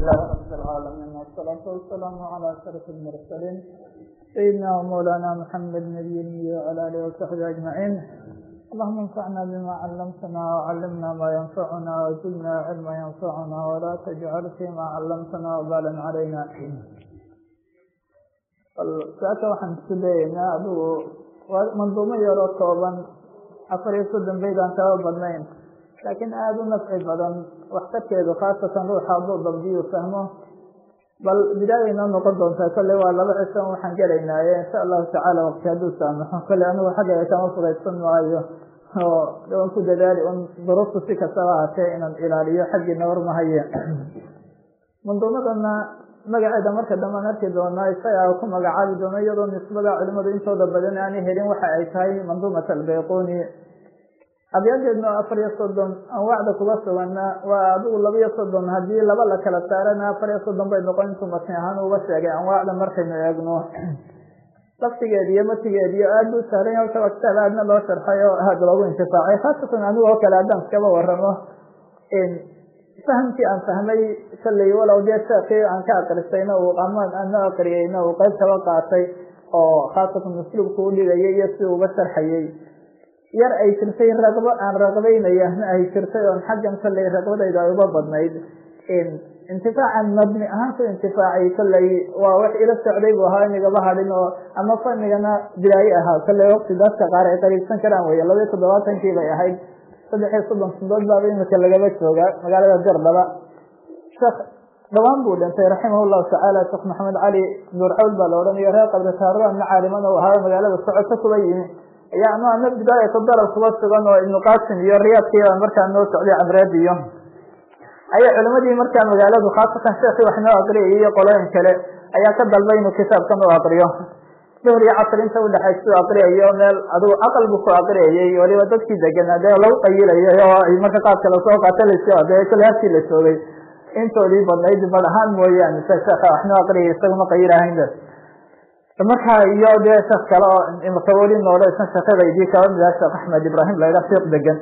لله رب العالمين والصلاة والسلام على أشرف المرسلين سيدنا ومولانا محمد نبي وعلى آله وصحبه أجمعين اللهم انفعنا بما علمتنا وعلمنا ما ينفعنا وزدنا علما ينفعنا ولا تجعل فيما علمتنا وبالا علينا saaka waxaan isku dayeynaa adigu manduumo yaroo kooban afar iyo soddon bayd aan kaba badnayn laakiin aada u nafci badan waxtarkeedu khaasatan ruuxa hadduu dabdiyu fahmo bal bidaaya inoo noqon doontaa kolley waa laba cisho waxaan gelaynaaye insha allahu tacaala waqti hadduu saamaxo kolley anigu xagga kama fudaysan maayo oo dhawan ku dadaali un duruuftu si kastaba ahatee inaan ilaaliyo xaggiina warmahaye manduumadana magaceeda marka dambean arki doonaa isaga ku magacaabi doono iyadoo nisbada culimadu intooda badan aanay helin waxa ay tahay manduumat albayquni abyadeedna oo afar iyo soddon anwaacda kuga sugana waa adigu laba iyo soddon haddii laba la kala saarana afar iyo soddon bay noqon intuu matni ahaan uga sheegay anwaacda markaynu eegno laftigeed iyo matigeed iyo aad buu sahlan halka waa kitaab aadna loo sharxay oo aad loogu intifaacay khaasatan anigu oo kale haddaan iskaba waramo fahamkii aan fahmay sallay walow dee sheekii aan ka akristayna uu amaan ana akriyeyna uu qayb kaba qaatay oo khaasatan usluubka u dhigayay iyo si uga sharxayay yar ay jirtay raqbo aan raqbaynayana ay jirtay oon xaggan sallay raqbadayda ay uga badnayd intifaacan mabni ahaan ku intifaacay kolley waa wax ila socday buu ahaa inigaba hadhin oo ama fanigana bilaaye ahaa kolley waqti dadka qaar ay qariibsan karaan weye labaiyo toddobaatankii bay ahayd saddex iyo soddon sandood baaba imika lagaba joogaa magaalada gardaba sheekh dhawaan buu dhintay raximah llahu tacaala sheekh maxamed cali nuur cawl baa la odhanayo reer qabri taaraan caaliman u ahaa magaalada socoto kuba yimi ayaa ano ana bidaayata dalab kuba sugan oo ibnu qasim iyo riyaadkiiba markaa noo socday cabreed iyo ayaa culimadii markaa magaaladu khaasatan sheekii wax noo aqriyay iyo qolooyin kale ayaa ka dalbay inuu kitaabkan u aqriyo duhr iyo casr inta udhexaysa u aqriyayo meel adigu aqal buu ku aqriyayay waliba dadkii deganaa dee lagu qayilayay oo ay marka qaadka lasoo qaatalaysa de kole halkii la joogay intoodii badnayd bad ahaan mooyaane se sheeka wax noo aqriyay isaguma qayirahayn markaa iyo dee sheek kale oo imkaweli noole isna sheekadaydii kaba mid ah sheekh axmed ibrahim layha fiiq degan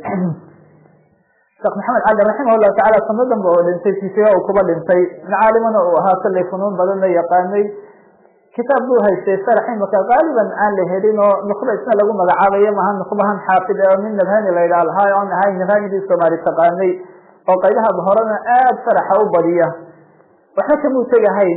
sheekh maxamed cali raximah llahu tacala sanadan ba oo dhintay sisiga uu kuba dhintay caalimana uu ahaa sallay funuun badanna yaqaanay kitaab buu haystay sharax imika qaaliban aan la helin oo nuqba isna lagu magacaabayo maha nuqbahan xaafid ee min nabhani la yidhaha lahaa oon ahayn nabhanidii soomaali taqaanay oo qaydaha horena aada sharaxa u badiya waxba kamuu tegahayn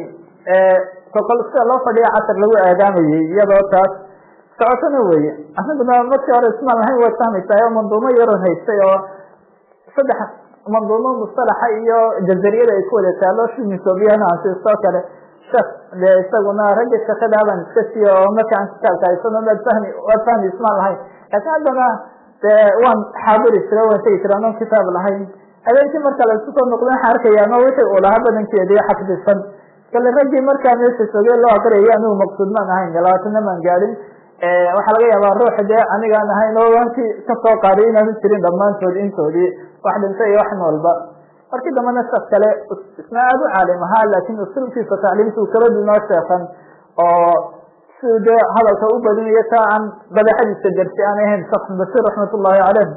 kokol sida loo fadhiya casar lagu aadaamayey iyadoo taas socotona weye anaguna markii hore ismaan lahayn waad fahmaysaa oo manduumo yaroon haystay oo saddex manduumo mustalaxa iyo jazariyada ay ku wada taalo shimisobiyan ansiistoo kale sheekh de isaguna ragga shekadaaban iska siiyo oo markaan kitaabka haysano waad fahmi waad fahmi ismaan lahayn laakiin haddana de waan xaadiri jira waan tegi jira anoon kitaab lahayn habeenkii marka la isku soo noqda waxaan arkaya no wixii uu lahaa badankeedii xafdisan kale raggii markaa meesha soogee loo aqriyay anigu maqsuud maan ahayn labaatana maan gaadhin waxaa laga yaabaa ruux dee anigaan ahayn oo wankii kasoo qaaday inaanu jirin dhammaantood intoodii wax dhintay iyo wax noolba markii dambena sheek kale isna aada u caalim ahaa laakin usulkiisa tacliimta uu kala dunoo sheekan oo siduu dee hadalka u badinayo taa aan badeexadiisa garsi aan ahayn sheekh bashir raxmat ullahi caleyh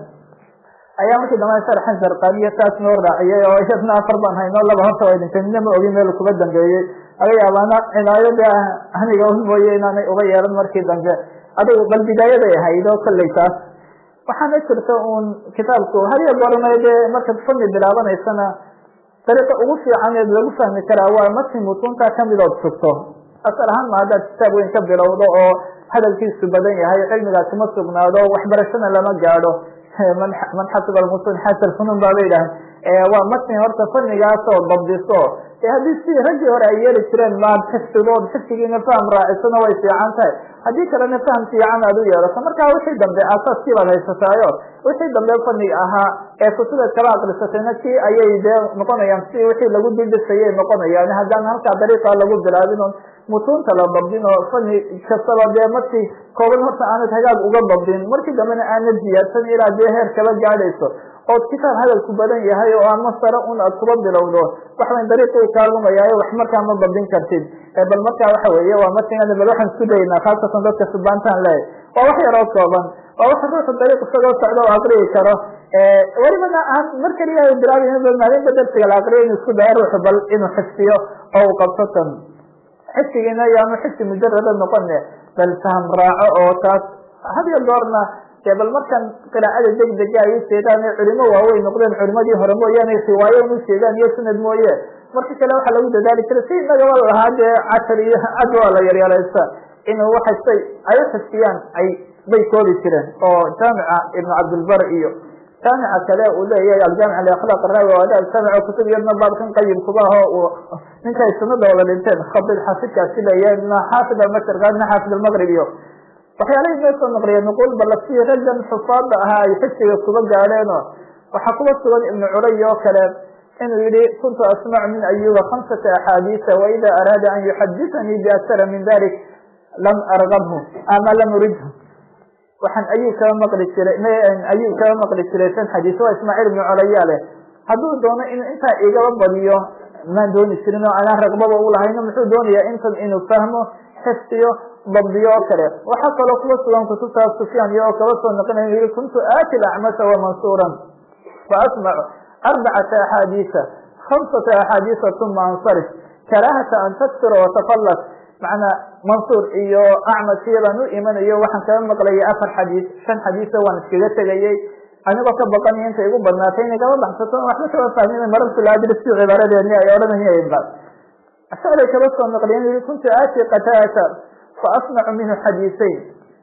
ayaa markii dambena sharxan zarqaniyo taas noo raaciyay oo iyadna afar baan hayno laba horta way dhintay midna ma ogin meel kuba dambeeyey laga yaabaana cinaayada aniga un mooye inaanay uga yeelan markii dambe adigu bal bidaayaday ahayd oo kolley taas waxaana jirta un kitaabku hadiyo goorna dee markaad fani bilaabanaysana dariiqa ugu fiicaneed lagu fahmi karaa waa markii mutuunta kamid ood sugto asal ahaan ma haddaad kitaab weyn ka bilowdo oo hadalkiisu badan yahay cilmigaasi ma sugnaado waxbarashana lama gaadho man xasiba almusun xasal funuun baaba yidhaah waa matni horta fanigaas oo dabdiso e haddii si raggii hore ay yeeli jireen maad xifdidood xifdigiina faham raacisana way fiican tahay haddii kalena faham fiican aad u yeelato markaa wixii dambe asaaskii baad haysataayo wixii dambe faniga ahaa ee kutubeed kala akrisatayna kii ayay dee noqonayaan si wixii lagu duldhisayay noqonayaan haddaan halkaa dariiqa lagu bilaabin on mutuunta la dabdin oo fani kastaba dee markii kooban horta aanad hagaag uga dabdin markii dambena aanad ziyaadsan ilaa dee heer kaba gaadhayso ood kitaab hadalku badan yahay oo aan masare un aad kuba bilowdo waxban dariiqii kaalumaya wax markaa ma dabdin kartid bal markaa waxa weeye waa matnigan bal waxaan isku daynaa khaasatan dadka subaantaan leeyahy waa wax yaroo kooban waa wax ruuxu dariiq isagoo socda oo aqriyi karo welibana aan mar keliya bilaabi maalinta darsiga la akriyo inu isku daya ruuxu bal inuu xifdiyo oo uu qabto tan xifdigiina yaanu xifdi mujarada noqone bal faham raaco oo taas hadiyo goorna dee bal markan qiraacada degdega ay ujeedaan ee culimo waaweyn noqdeen culimadii hore mooyaane riwaayo un ujeedaan iyo sanad mooye marka kale waxaa lagu dadaali jiray si inagaba lahaa dee cashar iyo cad waa la yaryareysta inuu waxastay ay uxifdiyaan ay bay koobi jireen oo jaamica ibnu cabdilbar iyo jaamica kale uu leeyahay aljaamic liakhlaaq araawi o adaab jaamic kutub iyadna baabkan qayimkuba aho ninka ay sunada wada dhinteen khabid xaafidkaasi leeyahay na xaafid almasharka na xaafid almaqrib iyo waxyaalahi noo soo naqliya nuqul balasi raggan xufaada ahaa ay xifdiga kuba gaadheeno waxaa kuba sugan ibnu culay oo kale inuu yihi kuntu asmacu min ayuba khamsata axaadiisa waida araada an yuxaditanii biaktara min dalik lam argabhu ama lam uridhu waxaan ayub kaba maqli jiray ayub kaba maqli jiray san xadiis waa ismaaciil ibnu colaya leh hadduu doono inuu intaa igaba badiyo maan dooni jirin oo anaan ragbaba ulahayno muxuu doonayaa intan inuu fahmo xifdiyo dabdiyo oo kale waxaa kaloo kuwa sugan kutubtaas sufyaan iyo oo kaba soo noqinaya yihi kuntu aati lacmasha wamansuuran faasmacu arbacata axaadiisa khamsata axaadiisa uma ansarif karaahata an taksura watafallas macnaa mansuur iyo acmashiyadaan u imanayo waxaan kaga maqlayay afar xadiis shan xadiisa waan iskaga tegayey anigoo ka baqanaya intay igu badnaatay inay kaba baxsato waxba kaba fahmin marartu laadris si cibaaradeeni ay odhanayeen ba shalay kaba soo naqliyen yii kuntu aati qataata faasmacu minhu xadiisayn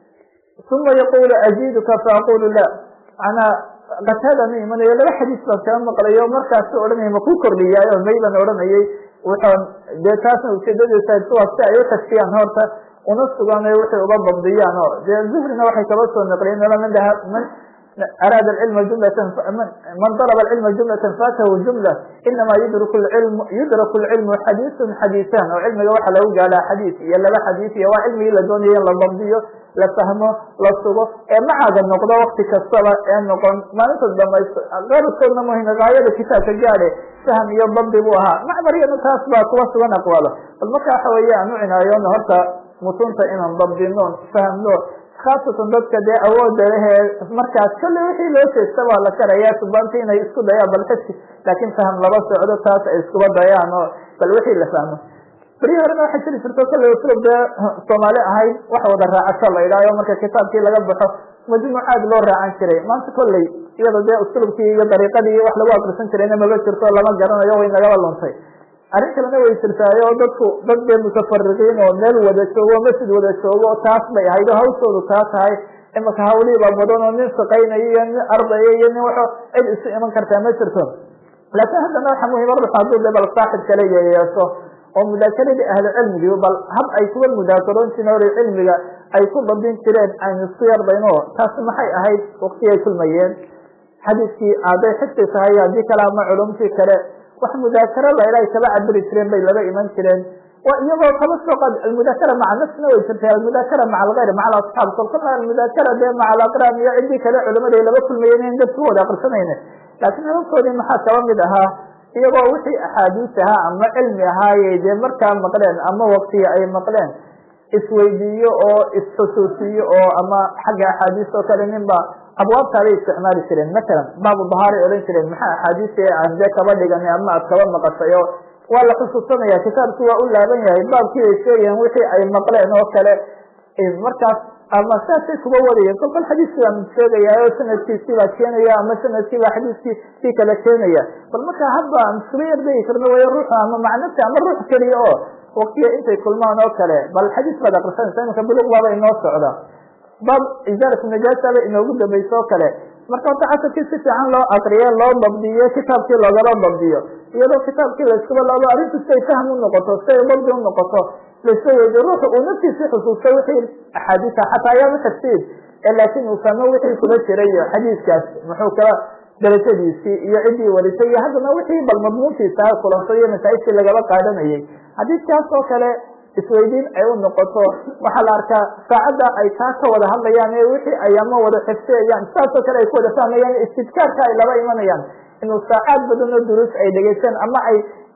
uma yaqulu aziiduka faaqulu la manaa qataadaan u imanayo laba xadiis baan kaga maqlayo markaasu odhanaya ma ku kordhiyaayo may baan odhanayay wuxuun dee taasna ujeedadiisa waa si ay uxifdiyaan horta una sugan waxay uga dabdiyaan oo dee zuhrina waxay kaba soo naqliyeen man man araada cilma jumlatan man dalaba cilma jumlatan faatahu jumla inama yudrak lcilmu yudraku lcilmu xadiisun xadiisan oo cilmiga waxa lagu gaadhaa xadiis iyo laba xadiis iyo waa cilmigii la doonaya in la dabdiyo la fahmo la sugo ee macaaga noqdo wakti kastaba ee noqon maalinta damaysto qaarkoodna muhim gaayada kitaabka gaade fahm iyo dabdi buu ahaa macmariyana taas baa kuwa sugan aqwaalo bal marka waxa weeye aan u cinaayono horta mutunta inaan dabdino fahmno khaasatan dadka dee awooda lehee markaas kolle wixii loo jeesta waa la karayaa subaanta inay isku dayaan bal xisi laakin faham laba socdo taas ay iskuba dayaan oo bal wixii la fahmo berihi horena waxaa jiri jirto kolley uslub dee soomaali ahayd wax wada raacasho la idhaayo marka kitaabkii laga baxo majmuucaad loo raacan jiray maanta kolley iyada dee uslubkii iyo dariiqadii wax lagu akrisan jirayna maba jirto lama garanayo way nagaba luntay arrin kalena way jirtaayo oo dadku dad dee mutafariqiin oo meel wada joogo o masjid wada joogo taas bay ahayd oo hawshoodu taa tahay imaka hawlihiiba badan oo nin shaqaynayo iyo nin ardaya iyo nin waxo cid isu iman kartaa ma jirto laakiin haddana waxa muhima ruux hadduu de bal saaxib kale yeyeesho oo mudaakeradii ahlu cilmigii bal hab ay kuwa mudaakaroon jireen hore cilmiga ay ku dabin jireen aynu isku yardayno taasi maxay ahayd waktiyay kulmayeen xadiiskii hadday xifdi tahay haddii kale ama culumtii kale wax mudaakaro laydha ay kaba cabiri jireen bay laba iman jireen waa iyagoo kaba soo qaad almudaakara maca nafsina way jirtay almudaakara maca algayr maca alasxaab kolkana almudaakara dee maca alaqraan iyo ciddii kale culimaday laba kulmayeen in dadku wada akrisanayne laakiin hababkoodii maxaa kaba mid ahaa iyagoo wixii axaadiis ahaa ama cilmi ahaaye dee markaa maqleen ama waktiga ay maqleen isweydiiyo oo isxusuusiyo oo ama xagga axaadiis oo kale ninba abwaabtaabay isticmaali jireen masalan baabu bahaaray odhan jireen maxaa axaadiisi aan dee kaba dhiganay ama aad kaba maqashay oo waa la xusuusanaya kitaabki waa u laaban yahay baabkii ay sheegayeen wixii ay maqleen oo kale markaas ama saasay kuba wadayeen kolkol xadiiskii baan sheegaya oo sanadkiisii baa keenaya ama sanadkii baa xadiiskii kii kale keenaya bal markaa hadba aan iskula yardegi karno way ruux ama macnafti ama ruux keliya oo waktiga intay kulmaan oo kale bal xadiis baad akrisanaysa imanka buluq baaba inoo socda baab izaarat najaasaba inoogu dambayso oo kale marka horta casarkii si fiican loo akriye loo dabdiyo kitaabkii loogala dabdiyo iyadoo kitaabkii layskuba laabo arrintu siay fahm unoqoto siay dabdi unoqoto lasoo weydiyo ruuxu uu naftiisi xusuusto wixii axaadiisa xataa ayaama tafsiir laakin uu fahmo wixii kuma jiray xadiiskaas muxuu kala darajadiisii iyo ciddii warisay iyo haddana wixii bal madmuunkiisa kulanto iyo masaa'ibtii lagaba qaadanayay xadiiskaas oo kale isweydiin ay u noqoto waxaa la arkaa saacadda ay taa ka wada hadlayaan ee wixii ay ama wada xifsiyayaan saasoo kale ay ku wada fahmayaan istidkaarka ay laba imanayaan inuu saacaad badan oo duruus ay dhegeysteen ama ay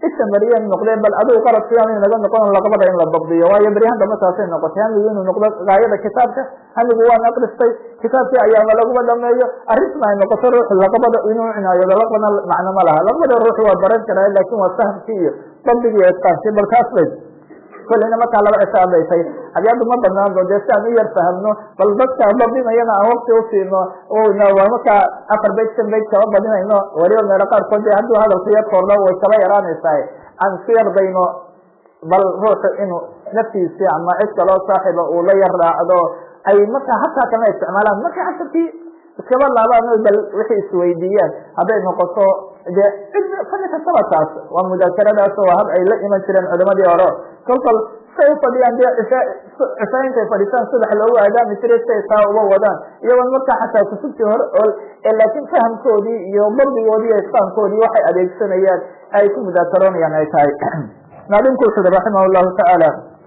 isha mariyeen noqdeen bal adigu qaradkiiaan inaga noqon laqabada in la dabdiyo waayo beryahan dambe taasay noqotay hamigu inuu noqdo gaayada kitaabka hamigu waan akristay kitaabkii ayaama laguma dhameeyo arrintan ay noqoto ruuxu laqabada inuu cinaayado laqbana macno ma laha laqbada ruuxu waa baran karaa laakin waa fahamkii iyo dabdigii etkaansi bal taas bay kolleyna markaa laba cisho adhaysay abyaadu ma banaando dee si aan u yar fahamno bal dadka badinayana aan wakti usiino waa markaa afar beyt shan beyt kaba badinayno waliba meelo qaarkood de hadduu hadalku yar kordho way kaba yaraanaysaa aan isku yardayno bal ruuxu inuu naftiisi ama cid kaloo saaxiba uu la yar raacdo ay markaa hataa kama isticmaalaan marka casharkii iskaba laabaan bal wixii isweydiiyaan hadday noqoto de cid fani kastaba taas waa mudaakaradaas waa hab ay la iman jireen culimadii hore kolkol say ufadhiyaan de cisha intay fadhiisaan subax loogu aadaami jiray siay taa uba wadaan iyagoon markaa xataa kutubtii hore ol laakiin fahamkoodii iyo dardigoodii iyo isfahamkoodii waxay adeegsanayaan ay ku mudaakaroonayaan ay tahay naadinku wuxu uri raximah llahu tacaala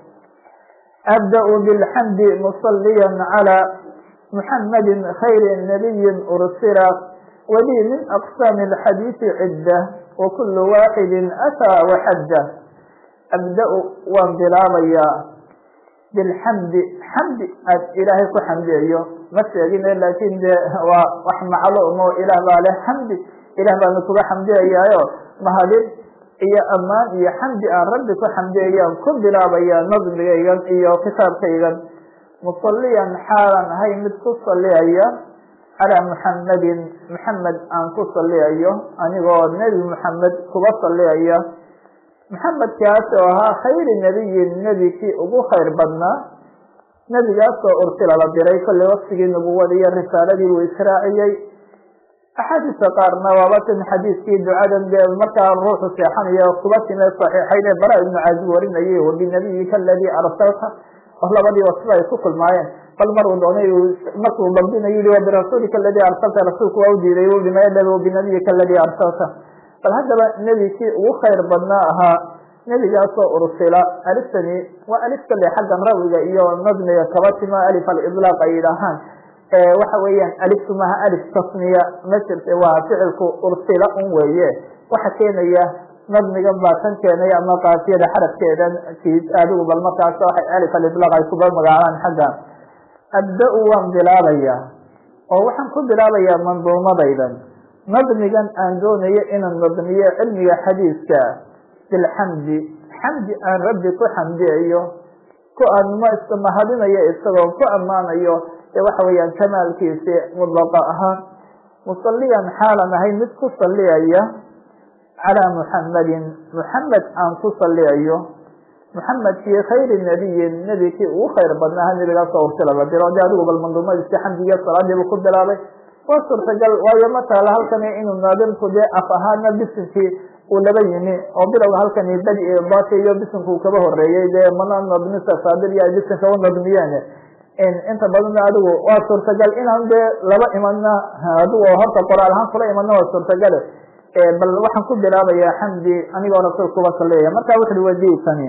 abda-u bilxamdi musaliya calى muxamadi khayri nabiyi ursila wlii min aqsaami alxadiisi cidda wakulu waaxidi ataa waxadda abda-u waan bilaabayaa bilxamdi xamdi aad ilaahay ku xamdiyayo ma sheegine laakin de waa wax macluumo ilaah baa leh xamdi ilah baanu kuga xamdiyayaayo mahadin iyo ammaan iyo xamdi aan rabbi ku xamdiyayaan ku bilaabayaa nadmigaygan iyo kitaabkaygan musaliyan xaalan ahay mid ku saliyaya calaa muxamadin muxamed aan ku saliyayo anigoo nebi muxamed kuba saliyaya muxamedkaas oo ahaa khayri nebiyin nebikii ugu khayr badnaa nebigaasoo ursila la diray kolley waktigii nubuwada iyo risaaladii buu israaciyey axaadiista qaarna waaba tin xadiiskii ducadan dee markaa ruuxu seexanayo kuba timee saxiixayn ee bara ibnu caazib warinayay wabinabiyika aladii arsalta oo labadii wasba ay ku kulmaayeen bal maruu doonay markuu dabdinayo yihi wabirasuulika aladii arsalta rasuulku waa u diiday u dhimaydhab wabinabiyika aladii arsalta bal haddaba nebikii ugu khayr badnaa ahaa nebigaasoo ursila aliftani waa alif kale xaggan rawiga iyo nadmiga kaba timo alif alidlaaq ay yidhaahaan waxa weeyaan aliftu maha alif tasniya ma jirta waa ficilku ursila un weeye waxa keenaya nadmigan baa kan keenay ama kaafiyada xarafkeedan adigu bal markaas waxay alif alidlaaq ay kuba magacaabaan xagga abda-u waan bilaabayaa oo waxaan ku bilaabayaa manduumadaydan nadmigan aan doonayo inaan nadmiyo cilmiga xadiiska bilxamdi xamdi aan rabbi ku xamdiyayo ku anmo ismahadinayo isagoo ku ammaanayo ee waxa weeyaan kamaalkiisi mudlaqa ahaan musaliyan xaalan ahay mid ku saliyaya calaa muxamadin muxamed aan ku saliyayo muxamedkii khayri nabiyin nebikii ugu khayr badnaaha nebigaasoo ursila la diro de adigu bal manduumadiisi xamdigiyo salaadiibu ku bilaabay waa suurtagal waayo ma taala halkani inuu naadimku dee af ahaana bisinkii uu laba yimi oo bilowga halkani badi bati iyo bisinku uu kaba horeeyey dee mana nadmisa faadir iyo ay bisinka u nadmiyeen inta badanna adigu waa suurtagal inaan dee laba imadna adigu horta qoraal ahaan kula imadna waa suurtagale bal waxaan ku bilaabayaa xamdi anigoo rasuulka uba saliyaya marka wuxu ui wadiitani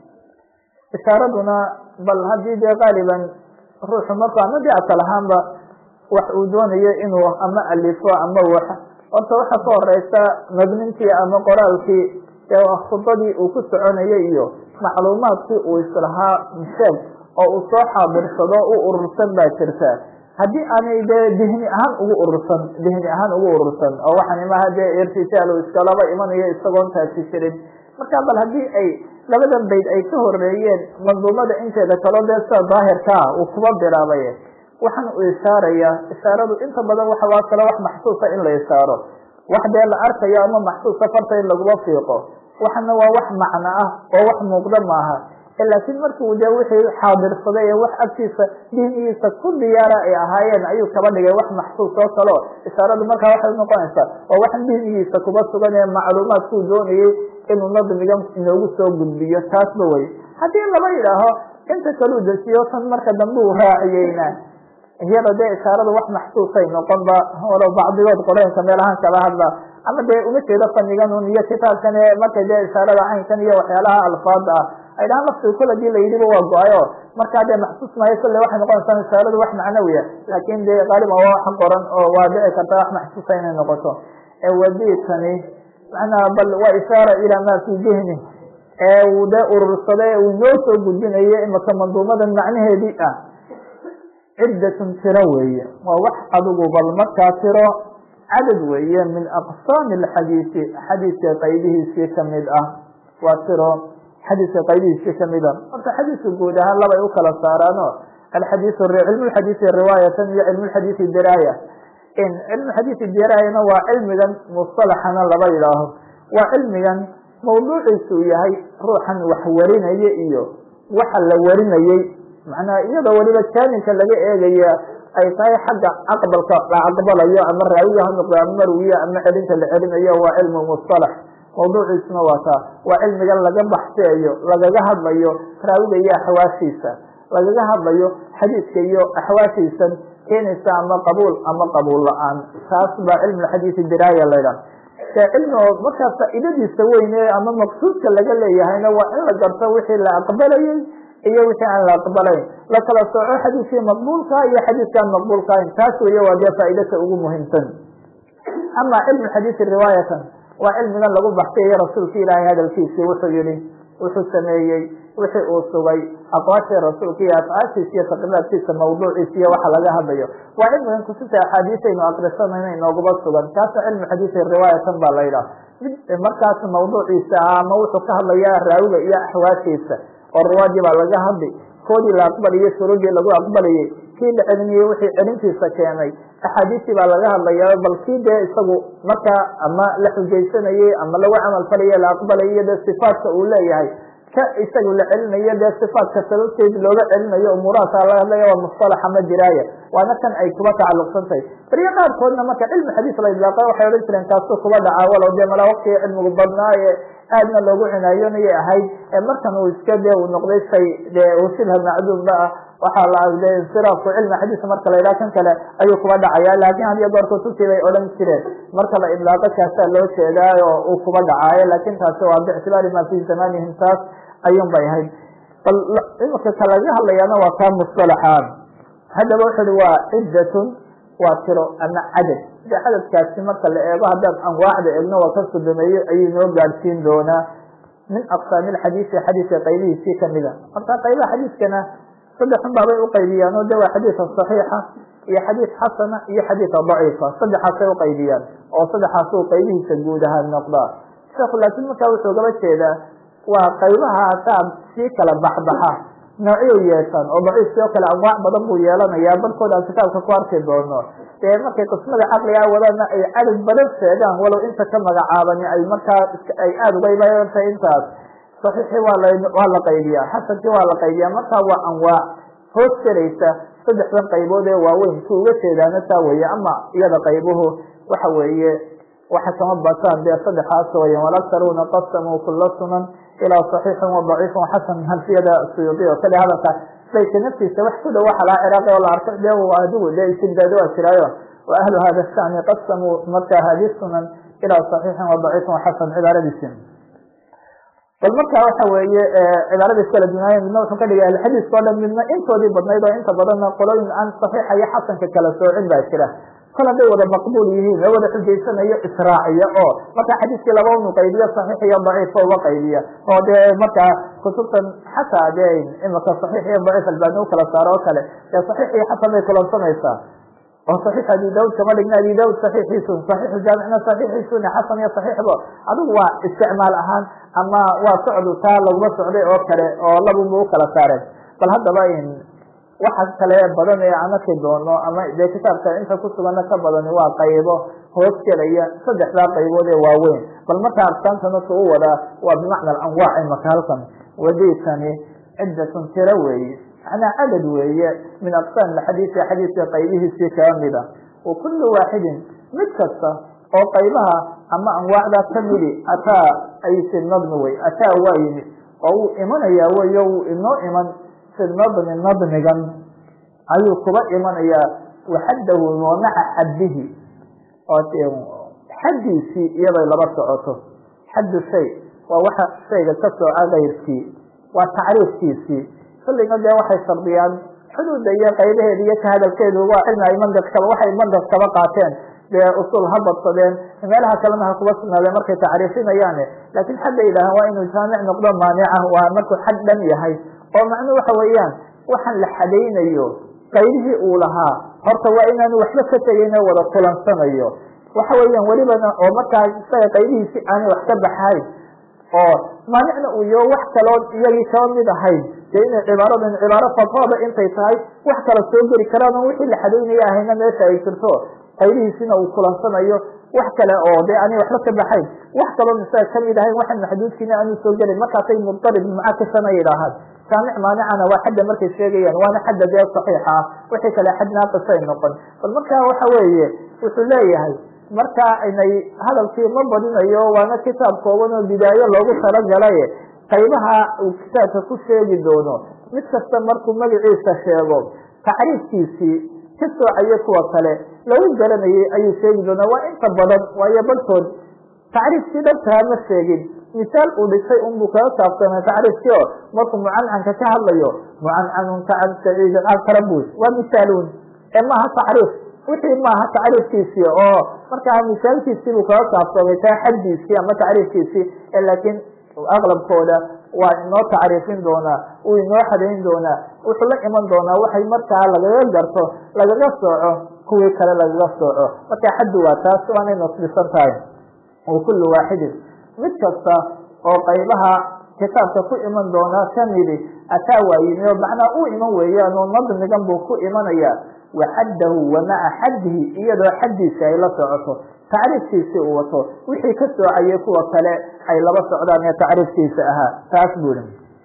ishaaraduna bal haddii dee qaaliban ruuxu marku ama de asal ahaanba wax uu doonayo inuu ama alifo ama wax horta waxa ka horeysa nadmintii ama qoraalkii khudbadii uu ku soconayay iyo macluumaadkii uu islahaa sheeg oo uu soo xaadirsado u urursan baa jirta haddii aanay dee dihni ahaan ugu urursan dihni ahaan ugu urursan oo waxaan imaha dee irtijaal iskalaba imanayo isagoon taasi jirin marka bal haddii ay labadan bayd ay ka horeeyeen manduumada inteeda kaloo dee sida daahirkaa uu kuba bilaabay waxaan u ishaarayaa ishaaradu inta badan waxa waa kale wax maxsuusa in la ishaaro wax dee la arkayo ama maxsuusa farta in laguma fiiqo waxana waa wax macno ah oo wax muuqda maaha laakiin markii de wixii xaadirsaday ee wax agtiisa dinigiisa ku diyaara ay ahaayeen ayuu kaba dhigay wax maxsuus oo kaleo ishaaradu markaa waxay unoqonaysaa oo wax dinigiisa kuba sugan ee macluumaadkuu doonayay inuu nadmigan inoogu soo gudbiyo taasba wey haddii laba yidhaaho inta kaluu dejiyo tan marka dambe uu raaciyeyna iyada dee ishaarada wax maxsuusay noqonba walow bacdigood qoreenka meelahaan kala hadla ama dee uma jeedo fanigan un iyo kitaabkan ee markay dee ishaarada caynkan iyo waxyaalaha alfaada ah ay dhahaan laftiga kol hadii la yidhiba waa go-ayo markaa dee maxsuus maayo kolle waxay noqonaysaa ishaaradu wax macnawiya laakin dee qaaliban waa wax qoran oo waa dhici karta wax maxsuusa inay noqoto wadiitani macnaha bal waa ishaara ilaa maa fii dihni ee uu dee urursaday uu inoo soo gudbinayo imaka manduumadan macnaheedii ah ciddatun tiro weeye waa wax adigu bal markaa tiro cadad weeye min aqsaami alxadiisi xadiiska qaybihiisii kamid ah waa tiro xadiiska qaybihiisii kamid ah horta xadiiska guud ahaan labay u kala saaraano alxadiis cilmu lxadiisi riwaayatan iyo cilmu lxadiisi diraaya cilmu xadiisi diraayana waa cilmigan mustalaxana laba yidhaaho waa cilmigan mawduuciisu yahay ruuxan wax warinaya iyo waxa la warinayey macnaha iyadoo weliba jaaninka laga eegaya ay tahay xagga aqbalka la aqbalayo ama raawiga ha noqdo ama marwiya ama celinta la celinayo waa cilmu mustalax mawduuciisuna waa taa waa cilmigan laga baxseeyo lagaga hadlayo raawiga iyo axwaashiisa lagaga hadlayo xadiidka iyo axwaashiisan keenaysa ama qabuul ama qabuul la-aan taas baa cilmu xadiisi diraaya laydhaha ee cilmi markaa faa'iidadiisa weyne ama maqsuudka laga leeyahayna waa in la garto wixii la aqbalayey iyo wixii aan la aqbalayn la kala sooco xadiiskii maqbuulka iyo xadiiskaan maqbuulkahayn taas weeye waa dee faa'iidata ugu muhiimsan ama cilmu xadiisi riwaayatan waa cilmigan lagu baxsayayo rasuulka ilaahay hadalkiisii wuxuu yihi wuxuu sameeyey wixii uu sugay aqwaashii rasuulka iyo afcaashiisa iyo taqriiraadkiisa mawduuciisa iyo waxa laga hadlayo waa cilmigan kutubta axaadiisaynu akrisanayno inoogaba sugan kaasna cilmu xadiisi riwaayatan baa la yidhaha mid markaas mawduuciisa ah ama wuxuu ka hadlaya raawiga iyo axwaashiisa oo riwaadii baa laga hadli koodii la aqbalayay shuruudii lagu aqbalayay kii la celinayey wixii celintiisa keenay axaadiistii baa laga hadlaya bal kii dee isagu markaa ama la xujaysanayey ama lagu camal falaye la aqbalayo dee sifaatka uu leeyahay ka isagu la celinayo dee sifaatka sababteed looga celinayo umuurahaasa laga hadlaya waa mustalax ama diraaya waana kan ay kuba tacalluqsan tahay beriyo qaarkoodna marka cilmi xadiis la idlaaqa waxay odhan jireen kaasuu kuba dhacaa walow dee malaa waktiga cilmigu badnaaye aadna loogu cinaayonayay ahayd markan uu iska dee uu noqday shay dee uu shibha macduumba ah waxaa la de insiraafku cilmi xadiisa marka la yidhaha kan kale ayuu kuba dhacaya laakin hadiyo goor kutubtii bay odhan jireen marka la idlaaqo kaasaa loo jeedaa oo uu kuba dhacaayo laakin taasi waa biictibaari ma fi zamanihim taas ayuun bay ahayd bal imika ka laga hadlayaana waa kaa mustalaxaan haddaba wuxu uhi waa ciddatun waa tiro ama cadad de cadadkaasi marka la eego haddaan anwaacda eegno waa ka sodomeeyo ayuu noo gaadhsiin doonaa min aqsaami lxadiisi xadiiska qaybihiisii kamida marka qaybaha xadiiskana saddexun baabay uqaybiyaan oo de waa xadiisa saxiixa iyo xadiis xasana iyo xadiisa daciifa saddexaasay uqaybiyaan oo saddexaasuu qaybihiisa guud ahaan noqdaa sheekhu laakiin markaa wuxuu gaba jeedaa waa qaybahaasaa sii kala baxbaxa noocyo yeeshaan oo daciifkii oo kale anwaac badan buu yeelanayaa barkood aan kitaabka ku arki doono dee markay qismada caqligaa wadaana ay cadad badan sheegaan walow inta ka magacaabani ay markaa ay aada uga ibaanta intaas saxiixii waa la waa la qaybiyaa xasankii waa la qaybiyaa markaa waa anwaac hoos gelaysa saddexdan qaybood ee waaweyn ku uga jeedaana taa weeye ama iyada qaybuhu waxa weeye waxa kama bataan dee saddexaas weya walaktaruuna qasamuu kula sunan ilaa صaxiixin وضaciifin وxasan halfiyada suyuudi oo kale hadalka bayka naftiisa wax ku dhow waxa laha ciraaqi oo la arko de adigu de istimdaado waa jiraayo wa ahlu hada shani qasamuu marka hadi sunan ilaa صaxiixin وضaciifin وxasan cibaaradiisi bal marka waxa weeye cibaaradiis kala dunaaya midna wuxuu ka dhigay alxadiiska o dhan midna intoodii badnayd oo inta badanna qolooyin aan صaxiixa iyo xasanka kala soocin baa jira kol hadday wada maqbuul yihiin ee wada xujaysanayo israaciya oo marka xadiiskii laba unu qaybiyo saxiix iyo daciifo uga qaybiya oo dee markaa kutubtan xataa de imika saxiix iyo daciif albaani ukala saaro oo kale dee saxiix iyo xasan bay kulansanaysaa oo saxiix abi daud kama dhigna abi daud saxiixiisun saxiixu jaamicna saxiixiisun xasan iyo saxiixba adigu waa isticmaal ahaan ama waa socdu taa laguma socday oo kale oo labunba ukala saareen bal haddaba waxa kale badan ee aan arki doono ama dee kitaabka inta kusugana ka badani waa qaybo hoos gelaya saddexdaa qaybood ee waaweyn bal marka arkaanta marka u wadaa waa bimacna anwaac imaka halkan wadiisani ciddatun tiro weeye macnaa cadad weeye min aqsaam xadiisi xadiiska qaybihiisii kamida wa kullu waaxidin mid kasta oo qaybaha ama anwaacda kamidi ataa ay fi nadmi wey ataa waa yimid oo wuu imanayaa weyo wuu inoo iman fi nadmi nadmigan ayuu kuba imanayaa waxaddahu wamaca xaddihi xaddiisii iyaday laba socoto xaddu shay waa waxa shayga ka sooca kayrkii waa tacriifkiisii kulliga dee waxay shardiyaan xuduudda iyo qaybaheeda iyo ka hadalkeedu waa cilmi ay mandiqkaba waxay mandiq kaba qaateen dee usul ha badsadeen meelaha kalena ha kuba sugnaadeen markay tacriifinayaane laakiin xagga yidhaahaan waa inuu jaamic noqdo maanica waa markuu xag dhan yahay oo macnuu waxa weeyaan waxaan la xadaynayo qaydihii uu lahaa horta waa inaanu waxba ka tegayno wada kulansanayo waxa weeyaan welibana oo markaa isaga qaydihiisi aanay wax ka baxayn oo maanicna uu yaho wax kaloo iyagii kaba mid ahayn dee inay cibaaradan cibaaro fadfooda intay tahay wax kala soo geli karaan oo wixii la xadaynaya ahayna meesha ay jirto qaydihiisina uu kulansanayo wax kale oo dee aanay waxba ka baxayn wax kaloo isaga kamid ahayn waxan maxduudkiina aanu soo gelin markaasay mudtarib mucakisana yidhaahaan jaamic maanicana waa xadda markay sheegayaan waana xadda dee saxiixa ah wixii kale xad naaqisay noqon bal marka waxa weeye wuxuu leeyahay markaa inay hadalkii ma badinayo waana kitaab kooban oo bidaayo loogu talagalay qaybaha uu kitaabka ku sheegi doono mid kasta markuu magaciisa sheego tacriifkiisii ka soocayo kuwa kale lagu garanayay ayuu sheegi doonaa waa inta badan waayo balkood tacriifkii dhabtaa ma sheegin misaal uu dhisay unbuu kaga saabsamay tacriifkii oo markuu mucancanka ka hadlayo mucancanun kacan saciidin alkarabus waa misaaluun ee maaha tacriif wixii maaha tacriifkiisii oo markaa misaalkiisii buu kaga saabsamay taa xaddiisii ama tacriifkiisii laakiin aqlabkooda waa inoo tacriifin doonaa uu inoo xadayn doonaa wuxuu la iman doonaa waxay markaa lagaga garto lagaga sooco kuwii kale lagaga sooco marka xaddu waa taas waanay nasbisan tahay wa kullu waaxidin mid kasta oo qaybaha kitaabka ku iman doonaa kamidi ataa waa yimi oo macnaa uu iman weeyaan oo nadmigan buu ku imanaya wa xaddahu wa maca xaddihi iyadoo xaddiisi ay la socoto tacriifkiisii uu wato wixii ka soocayay kuwa kale ay laba socdaan ee tacriifkiisa ahaa taas buri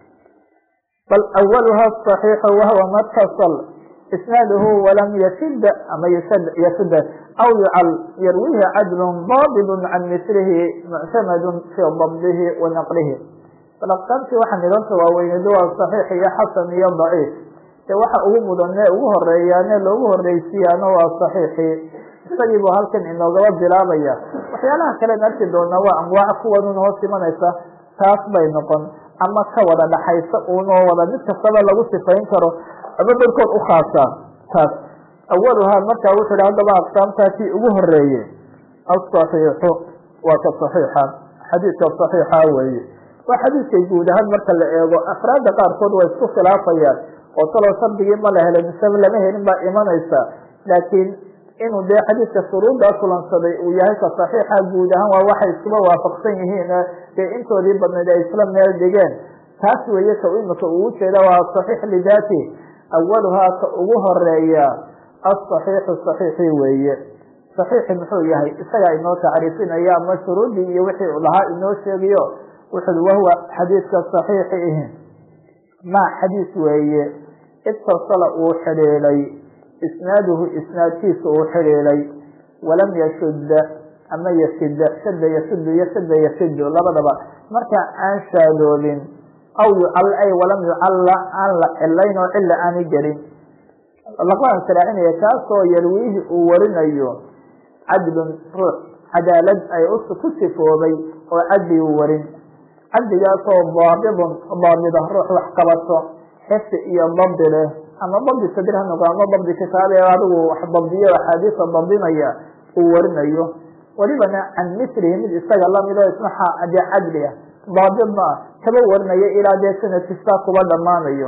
bal awaluha صaxiixu wahwa matasal isnaaduhu walam yashid ama yashid aw yucal yarwihi cadlu daabid can mislihi muctamadu fii dabdihi wa naqlihi bal aqsaamtii waxa nidanta waaweyneed waa صaxiix iyo xasan iyo daciif de waxa ugu mudane ugu horeeyaane loogu horeysiyaana waa صaxiixii isagii buu halkan inoogaba bilaabaya waxyaalaha kalen arki doonaa waa anwaac kuwanun hoos imanaysa taas bay noqon ama ka wada dhaxaysa unoo wada mid kastaba lagu sifayn karo ama dadkood u khaasaa taas awaluhaa markaa wuxuu hi haddaba aqsaamtaa kii ugu horeeye asaxiixu waa ka saxiixa xadiidka saxiixa weeye waa xadiidkay guud ahaan marka la eego afraadda qaarkood waa isku khilaafayaan oo talow shardigii ma la helay mise lama helin baa imanaysa laakiin inuu dee xadiidka shuruuddaa kulansaday uu yahay ka saxiixa guud ahaan waa waxay iskuba waafaqsan yihiin dee intoodii badnayd ay isla meel dhigeen taas weeye ka imika uu ujeeda waa saxiix lidaati awaluhaa ka ugu horeeya asaxiixu saxiixi weeye saxiixi muxuu yahay isagaa inoo tacriifinaya ama shuruuddii iyo wixii lahaa inoo sheegayo wuxuui wahuwa xadiidka saxiixi ihi ma xadiis weeye itasala uu xidhiidhay isnaaduhu isnaadkiisa uu xidhiidhay walam yashudda ama yashida shada yashudu iyo shada yashidu labadaba marka aan shaadoobin aw yucal ay walam yucalla aan la cilayn oo cilla aani gelin laqaan saraacinaya kaasoo yarwiihi uu warinayo cadlun ruux cadaalad ay ku sifoobay oo cadli uu warin cadligaasoo daabidun daabida ruux wax qabato xifdi iyo dabdi leh ama dabdi sadir ha noqo ama dabdi kitaabe adigu wax dabdiyo axaadiisa dabdinaya uu warinayo welibana can mislihi mid isaga lamid oo isna dee cadli ah daabidna ah kaba warinayo ilaa dee sanadkistaa kuba dhammaanayo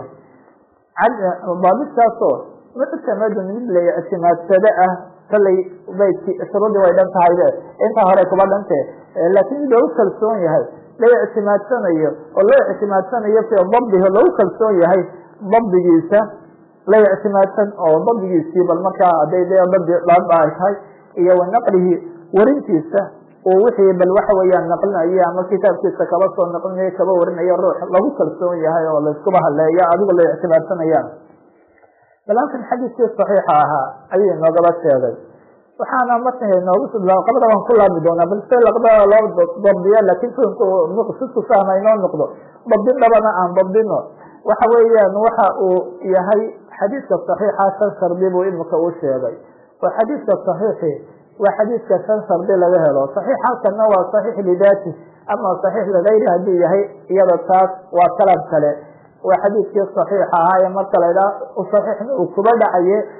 daabidkaasoo muctamadun mid la ictimaadsado ah kalay baydki shuruudii way dhan tahay de intaa hore kuba dhante laakiin mid loogu kalsoon yahay la ictimaadsanayo oo loo ictimaadsanayo fii dabdihi loogu kalsoon yahay dabdigiisa la ictimaadsan oo dabdigiisii bal markaa haday dee dabdi dhaaba ay tahay iyo wa naqlihi warintiisa uu wixii bal waxa weeyaan naqlinayo ama kitaabkiisa kaba soo naqlinayo kaba warinayo ruux lagu kalsoon yahay oo layskuba haleeya adigu la ictimaadsanayaan bal halkan xadiiskii saxiixa ahaa ayuu inoogaba sheegay waxaana marka inoogu qabada waan ku laabi doonaa bal se laqbada loo dabdiya laakin sidku fahma inoo noqdo dabdin dhabana aan dabdino waxa weeyaan waxa uu yahay xadiidka saxiixa shan shardi buu imika u sheegay oo xadiidka saxiixi waa xadiidka shan shardi laga helo saxiix halkana waa saxiix lidaati ama saxiix ligayri hadduu yahay iyada taas waa kalam kale waa xadiidkii saxiixa ahaa ee marka laydhaha saxiixna uu kuba dhacaye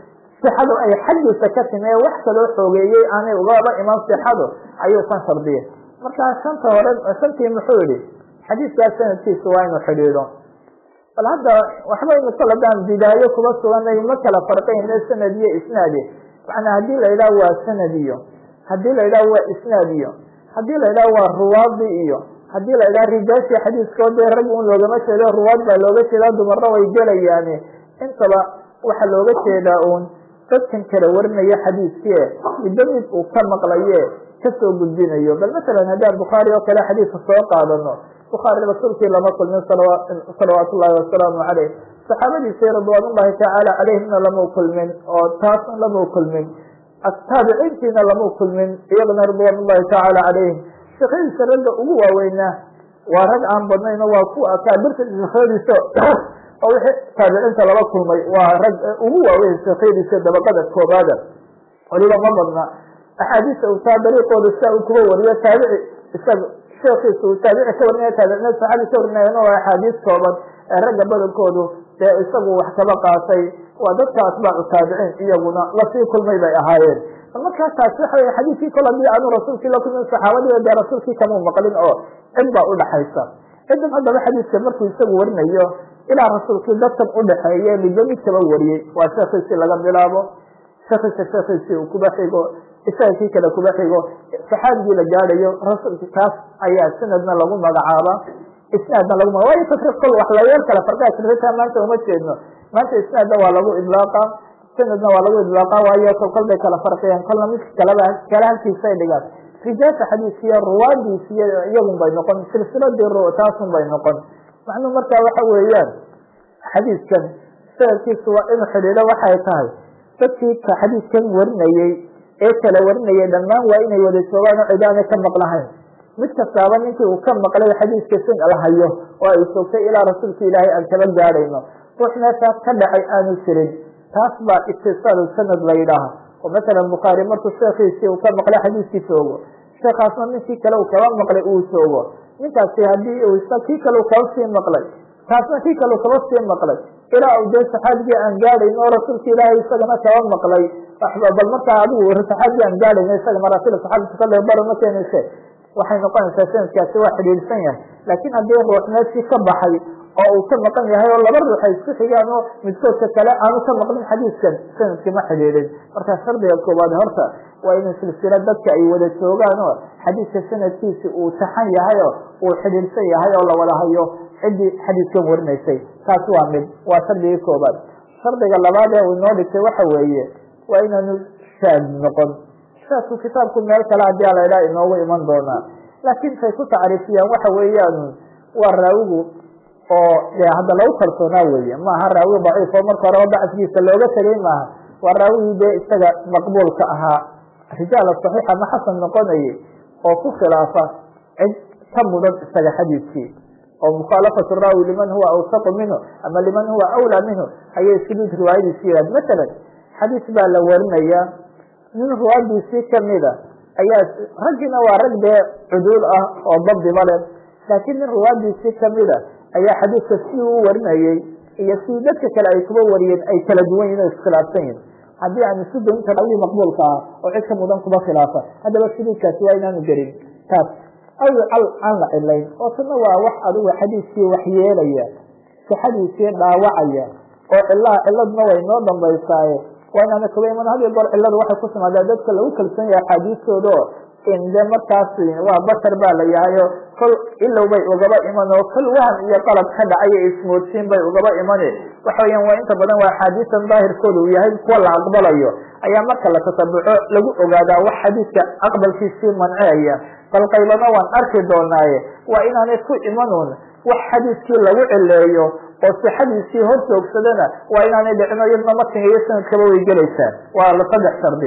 sixadu ay xaggiisa ka timi ee wax kaloo xoogeeyey aanay ugaba iman sixadu ayuu kan shardiyay markaa shanta hore shantii muxuu yihi xadiidkaas sanadkiisa waa inuu xidhiidho bal hadda waxba inu kaladaan bidaayo kuba suganay ma kala farqayne sanad iyo isnaadi macnaa haddii la yidhaha waa sanad iyo haddii la yidhaha waa isnaad iyo haddii la yidhaha waa ruwaadi iyo haddii la yidhaha rijaashii xadiiskoo dee rag un loogama jeedo ruwaad baa looga jeedaa dumarna way gelayaani intaba waxaa looga jeedaa uun dadkan kala warinaya xadiiskii midba mid uu ka maqlaye kasoo gudbinayo bal masalan haddaan bukhaari oo kale xadiiska soo qaadano bukhaari rasuulkii lama kulmin salawaat ullahi wasalaamu caleyh saxaabadiisii ridwaan ullahi tacaala caleyhimna lama kulmin oo taasna lama kulmin taabiciintiina lama kulmin iyagana ridwaan ullahi tacaala caleyhim sheekhadiisa ragga ugu waaweynaa waa rag aan badnayno waa kuwa akaabirta sheekhadiisa oo wixii taabiciinta laba kulmay waa rag ugu waaweyn sheekhadiisa dabaqada koobaada waliba ma badna axaadiista uu taa dariiqooda sia uu kuba wariyo taabici isaga sheekiisa uu taabici ka warinaya taabicina saxaabi ka warinayana waa axaadiis kooban ee ragga badankoodu dee isagu wax kaba qaatay waa dadka atbaacu taabiciin iyaguna lasii kulmay bay ahaayeen markaa taasi waxa wey xadiidkii kol hadii aanu rasuulkii la kulmin saxaabadiiba dee rasuulkii kamuu maqlin oo cid baa udhaxaysa cidan haddaba xadiidka markuu isagu warinayo ilaa rasuulkii dadkan udhaxeeye midba mid kaba wariyey waa sheekiisii laga bilaabo sheekiisa sheekiisii uu kuba xigo isaga kii kale kuba xigo saxaabigii la gaadhayo rasuulki kaas ayaa sanadna lagu magacaaba isnaadna lagu maga waayo tafriq kol wax layeel kale farqaa jirta maanta uma jeedno maanta isnaadna waa lagu idlaaqa sanadna waa lagu idlaaqa waayo kol kol bay kala farqiyaan kolna midka kaleba kale halkiisay dhigaan rijaasha xadiiskiyo ruwaadiisiyo iyagun bay noqon silsiladii taasun bay noqon macnuu markaa waxa weeyaan xadiiskan sanadkiisu waa inuu xidhiidho waxay tahay dadkii ka xadiiskan warinayey ee kala warinayay dhammaan waa inay wada joogaan oo cidaana ka maqlahayn mid kastaaba ninkii uu ka maqlay xadiiska sin la hayo oo ay sogtay ilaa rasuulka ilaahay aan kaba gaadhayno ruux meeshaas ka dhacay aanu jirin taas baa itisaalu sanad la yidhaaha oo masalan bukhaari markuu sheekiisii uu ka maqlay xadiiskii joogo sheekaasna ninkii kale uu kaba maqlay uu joogo ninkaasi haddii uu isa kii kale uu kaba sii maqlay taasna kii kale uu kaba sii maqlay ilaa uu dee saxaabigii aan gaadhayn oo rasuulka ilaahay isagana kaba maqlay bal markaa adigu saxaabigii aan gaadhayn isaga maraasil saxaabika kale baro ma keenayse waxay noqonaysaa sanadkaasi waa xidhiidhsan yahay laakiin haddii ruux meeshii ka baxay oo uu ka maqan yahay oo laba ruux ay isku xigaan oo midkoodka kale aanu ka maqlin xadiiskan sanadkii ma xidhiidhin markaa shardiga koowaad horta waa inuu silsila dadka ay wada joogaan oo xadiiska sanadkiisi uu taxan yahay oo uu xidhiidhsan yahay oo lawada hayo ciddii xadiiskan warinaysay taas waa mid waa shardigii koobaad shardiga labaad ee uu inoo dhigtay waxa weeye waa inaanu shaad noqon shaadku kitaabku meel kale hadii ala idhaha inoogu iman doonaa laakiin say ku tacriifiyaan waxa weeyaan waa raawigu oo de hadda lagu kalsoonaa weeye maaha raawi daciif oo marka horeba bacsigiisa looga tegay maaha waa raawigii dee isaga maqbuulka ahaa rijaala saxiix ama xasan noqonayay oo ku khilaafa cid ka mudan isaga xadiiskii oo mukhaalafatu raawi liman huwa awsaqu minhu ama liman huwa awlaa minhu ayay suduud riwaayadiisi yihahd masalan xadiis baa la warinaya nin ruwaadiisii kamida ayaa raggiina waa rag dee cuduul ah oo dabdiba le laakiin nin ruwaadiisii kamida ayaa xadiiska si uu warinayey iyo si dadka kale ay kuba wariyeen ay kala duwan yihin o iskhilaafsan yihin haddii aan isu daynta raawigii maqbuulka ah oo cid ka mudan kuba khilaafa haddaba suduudkaasi waa inaanu gelin taas aw al aan la cilayn oo tana waa wax adigu xadiiskii waxyeelaya sixadiisii dhaawacaya oo cilaha ciladna way noo dambaysaaye waa inaana kuba iman had iyo goor ciladu waxay ku timaadaa dadka lagu kalsoon yahay axaadiistooda oo in de markaas waa bashar baa la yahayo kol ilow bay ugaba iman oo kol waham iyo qalab ka dhacayo ismoodsiin bay ugaba imani waxa weeyaan waa inta badan waa axaadiistan daahirkooda uu yahay kuwa la aqbalayo ayaa marka la tatabuco lagu ogaadaa wax xadiiska aqbalkiisii manceaya bal qaybana waan arki doonaaye waa inaanay ku imanuun wax xadiiskii lagu cileeyo oo sixadiisii hor joogsadana waa inaanay dhicino iyadna matniga iyo sanadkaba way gelaysaan waa la saddex shardi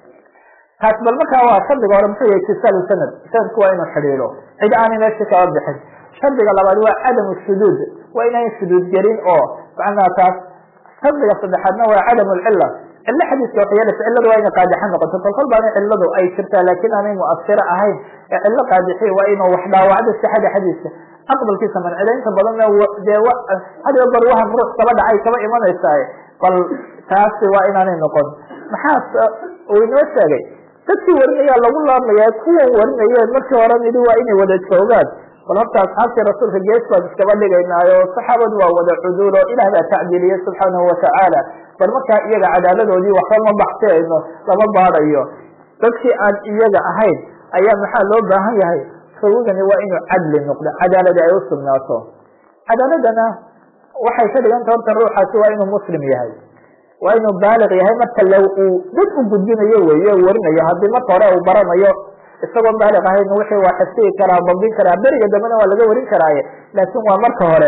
taas bal markaa waa shardiga hore muxuu yahay itisaalu sanad sanadku waa inuu xidhiidho cid aanay meesha kaba bixin shardiga labaad waa cadamu shuduud waa inayn shuduud gelin oo macnaha taas shardiga saddexaadna waa cadamu lcila cilo xadiiska waxyeelasa ciladu waa inay qaadixo noqoto kol kol baana ciladu ay jirtaa laakiin aanay muasiro ahayn ee cilo qaadixi waa inuu wax dhaawacdo sixada xadiiska aqbalkiisa mancida inta badanna dee hadiyo bar wahan ruux kaba dhacay kaba imanaysaa bal taasi waa inaanay noqon maxaa uu inoo sheegay dadkii warinaya lagu laabmaya kuwan warinayeen markii hore nidi waa inay wada joogaan bal horta asxaabtii rasuulka gees baan iskaba dhigaynaayo saxaabadu waa wada cuduul oo ilaah baa tacdiiliyey subxaanahu watacaala bal markaa iyaga cadaaladoodii waxba ma baxseyno lama baadayo dadkii aan iyaga ahayn ayaa maxaa loo baahan yahay rawigani waa inuu cadli noqdo cadaaladi ay usugnaato cadaaladana waxay ka dhiganta horta ruuxaasi waa inuu muslim yahay waa inuu baaliq yahay marka l uu dad u gudbinayo weeye warinayo haddii marka hore uu baranayo isagoon baaliq ahayn wixii waa xifsigi karaa dabdin karaa beriga dambena waa laga warin karaaye laakin waa marka hore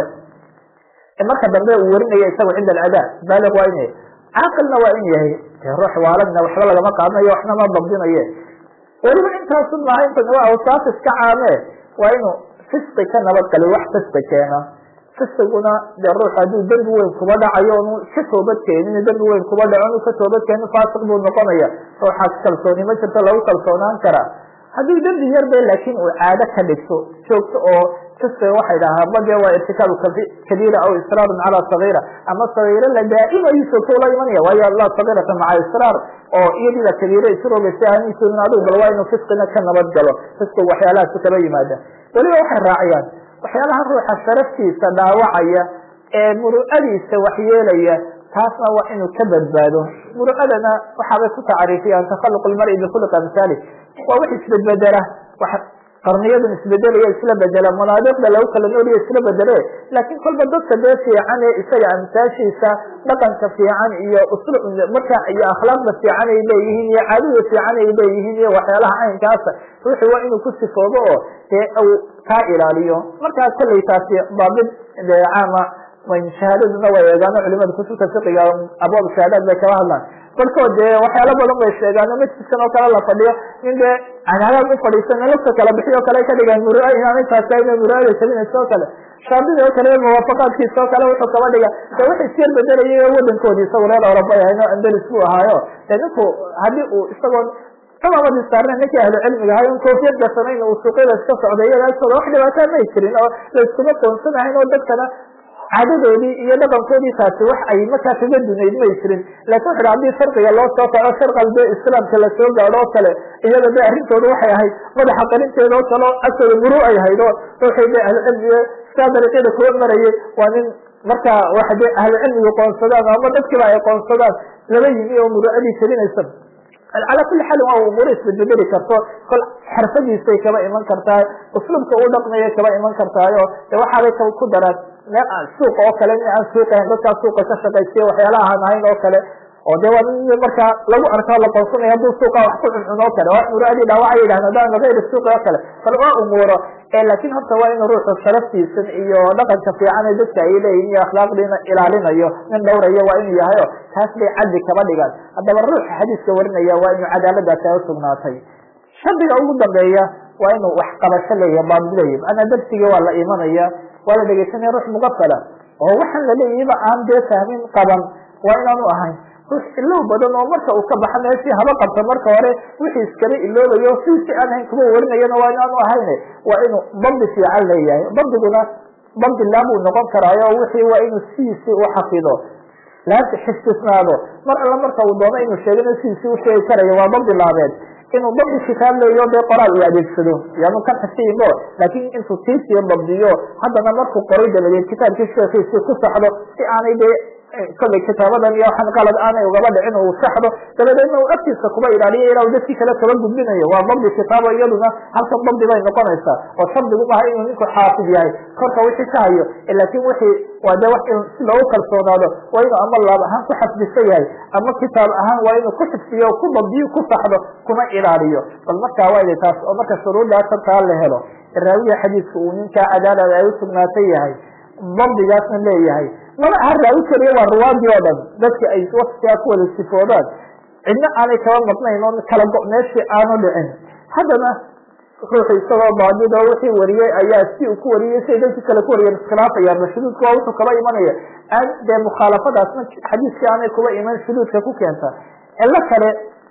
marka dambe uu warinayo isago cinda aladaa baaliq waa in caaqilna waa in yahay ruux waaladna waxba lagama qaadanayo waxna ma dabdinaye weliba intaasu maaha inta waa awsaaf iska caame waa inuu fisqi ka nabadgaliyo wax fisqi keena fisqiguna dee ruux hadduu dembi weyn kuba dhacayo onu ka toobad keenin dembi weyn kuba dhaco onu ka toobad keenin faasiq buu noqonaya ruuxaas kalsooni ma jirto lagu kalsoonaan karaa haddii dembi yarbe laakin uu caado ka dhigto joogto oo fisqiga waxay dhahaa bade waa irtikaabu kabiira aw israarun calaa sagiira ama sagiiro la daa'imayo joogto ula imanaya waayo laa sagiirata maca israar oo iyadii la kabiiro isroogaysa aanisunin adigu bal waa inuu fisqina ka nabad galo fisqigu waxyaalahaasi kaba yimaada weliba waxay raaciyaan waxyaalaha ruuxa sharaftiisa dhaawacaya ee muru'adiisa waxyeelaya taasna waa inuu ka badbaado muru'adana waxaabay ku tacriifiyaan takhaluq lmari bikhuliq amhaali waa wax isbedbedela wax qarniyadan isbedelaya isla bedela manaadiqda lagu kala nooliya isla bedele laakin kolba dadka dee fiican ee isaga amsaashiisa dhaqanka fiican iyo uslu marka iyo akhlaaqda fiican ay leeyihiin iyo caadada fiican ay leeyihiin iyo waxyaalaha caynkaasa ruuxi waa inuu ku sifoobo oo dee uu kaa ilaaliyo markaa kollay taasi daabid dee caama shahaadaduna way eegaano culimada kutubta fiqiga abwaab shahaadaad bay kala hadlaan barkood dee waxyaalo badan bay sheegaano majliskan oo kale la fadhiyo nin dee cadaadaad u fadhiisana lafta kala bixiy oo kale ay ka dhigaan murua inaanay taasa ina muraada jabinaysa oo kale shaadida oo kale muwaafaqaadkiisa oo kale wuxuu kaba dhiga de wax isyar bedelayay wadankoodii isagu reer Europa ahayno Andalus buu ahaayo de ninku haddii uu isagoon tamamadi saarna ninkii ahlu cilmiga ahay un koofiyad gasanayn uu suuqyada iska socday iyada agtooda wax dhibaataa may jirin oo la iskuma qoonsanahayn oo dadkana caadadoodii iyo dhaqankoodii taasi wax ay markaa kaga dunayd may jirin lakin wuxu hadii shardiga loo soo kaco sharqal dee islaamka lasoo gaadho oo kale iyada de arrintooda waxay ahayd madaxa qarinteeda oo kale agtooda muru ay hayd oo ruuxii de ahlucilmiga sidaa dariiqyada kuwa marayay waa nin markaa waxa de ahlucilmiga qoonsadaan ama dadkiiba ay qoonsadaan laba yimi oo muruadii jabinaysa calaa kuli xaalin waa umuuro isbedbedeli karto kol xarfadiisay kaba iman kartaa usluubka u dhaqmaya kaba iman kartaayo de waxaabay ku daraan suuqa oo kale nin aan suuqahayn dadkaa suuqa ka shaqaysiya waxyaalaha aan ahayn oo kale oo de waa nin markaa lagu arkaa la qoonsanaya hadduu suuqa wax ku cuncun oo kale waa muraadii dhaawacay yidhahda hadaan gayri suuqi oo kale bal waa umuuro laakin horta waa inuu ruuxu sharaftiisan iyo dhaqanka fiican ee dadka ay leeyihin iyo akhlaaqdiina ilaalinayo nin dhowrayo waa inuu yahayo taas bay cadli kaba dhigaan haddaba ruuxa xadiiska warinaya waa inuu cadaaladaasi ay usugnaatay shardiga ugu dambeeya waa inuu wax qabasho leeyahay baadilaya maanaa darsigii waa la imanaya waa la dhegeysanaya ruux mugafala oo waxaan laleeyahiba aan dee fahmin qaban waa inaanu ahayn ruux ilow badan oo marka uu ka baxa meeshii haba qabta marka hore wixii iskala iloobayo siisi aan ahayn kuma warinayana waa inaanu ahayn waa inuu dabdi fiican leeyahay dabdiguna dabdi laabuu noqon karaayo wixii waa inuu sidiisi u xafido laabta xifdisnaado mar alla marka uu doono inuu sheegana sidiisi u sheegi karayo waa dabdi laabeed inuu dabdi kitaab leeyo dee qoraal uu adeegsado yaanu kan xifdiinbo laakin intuu tiisiyo dabdiyo haddana markuu qoray dabadeed kitaabkii sheekiisi ku saxdo si aanay dee kollay kitaabadan iyo waxaan qalad aanay ugaba dhicin uu saxdo dabadeedna uu agtiisa kuba ilaaliyo ilaa dadkii kale kaba gudbinayo waa dabdi kitaabo iyaduna halkan dabdi bay noqonaysaa oo shardigu maaha inuu ninku xaafid yahay korka wixii ka hayo laakin wixii waa de wax si loogu kalsoonaado waa inuu ama laab ahaan ku xafdisan yahay ama kitaab ahaan waa inuu ku xifdiyo ku dabdiyo ku saxdo kuna ilaaliyo bal markaa waa taas oo marka shuruuddaas hartaa la helo raawiga xadiidka uu ninkaa cadaalada ay usugnaatay yahay dabdigaasna leeyahay maba aha raawi keliya waa ruwaadii oo dhan dadki ay wasigaa ku wada sifoodaan cidna aanay kaba maqnayn oo kala go meeshii aanu dhicin haddana ruuxu isagoo baadid oo wixii wariyey ayaa si uu ku wariyey siay dadkii kale ku wariyeen iskhilaafayaan ma shuduudka waa wuxuu kaba imanaya aan dee mukhaalafadaasna xadiiskii aanay kuba iman shuduudka ku keenta cilo kale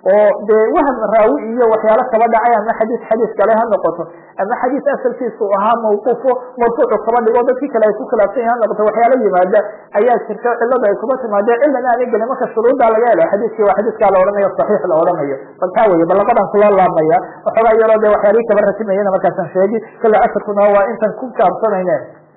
oo dee waham raawi iyo waxyaalo kaba dhacay ama xadiis xadiis kale ha noqoto ama xadiis asalkiisu ahaa mawquufo marfuucu kaba dhigo dadkii kale ay ku khilaafsan yahi ha noqoto waxyaalo yimaada ayaa jirta cilada ay kuma timaadee cilan aanay gelin marka shuruuddaa laga helo xadiiskii waa xadiiskaa la odhanayo saxiix la odhanayo bal taa weye bal labadaan kula laabmaya waxoogaa yaroo dee waxyaalihii kaba ratimayana markaasaan sheegi kale asarkuna waa intan ku kaabsanayne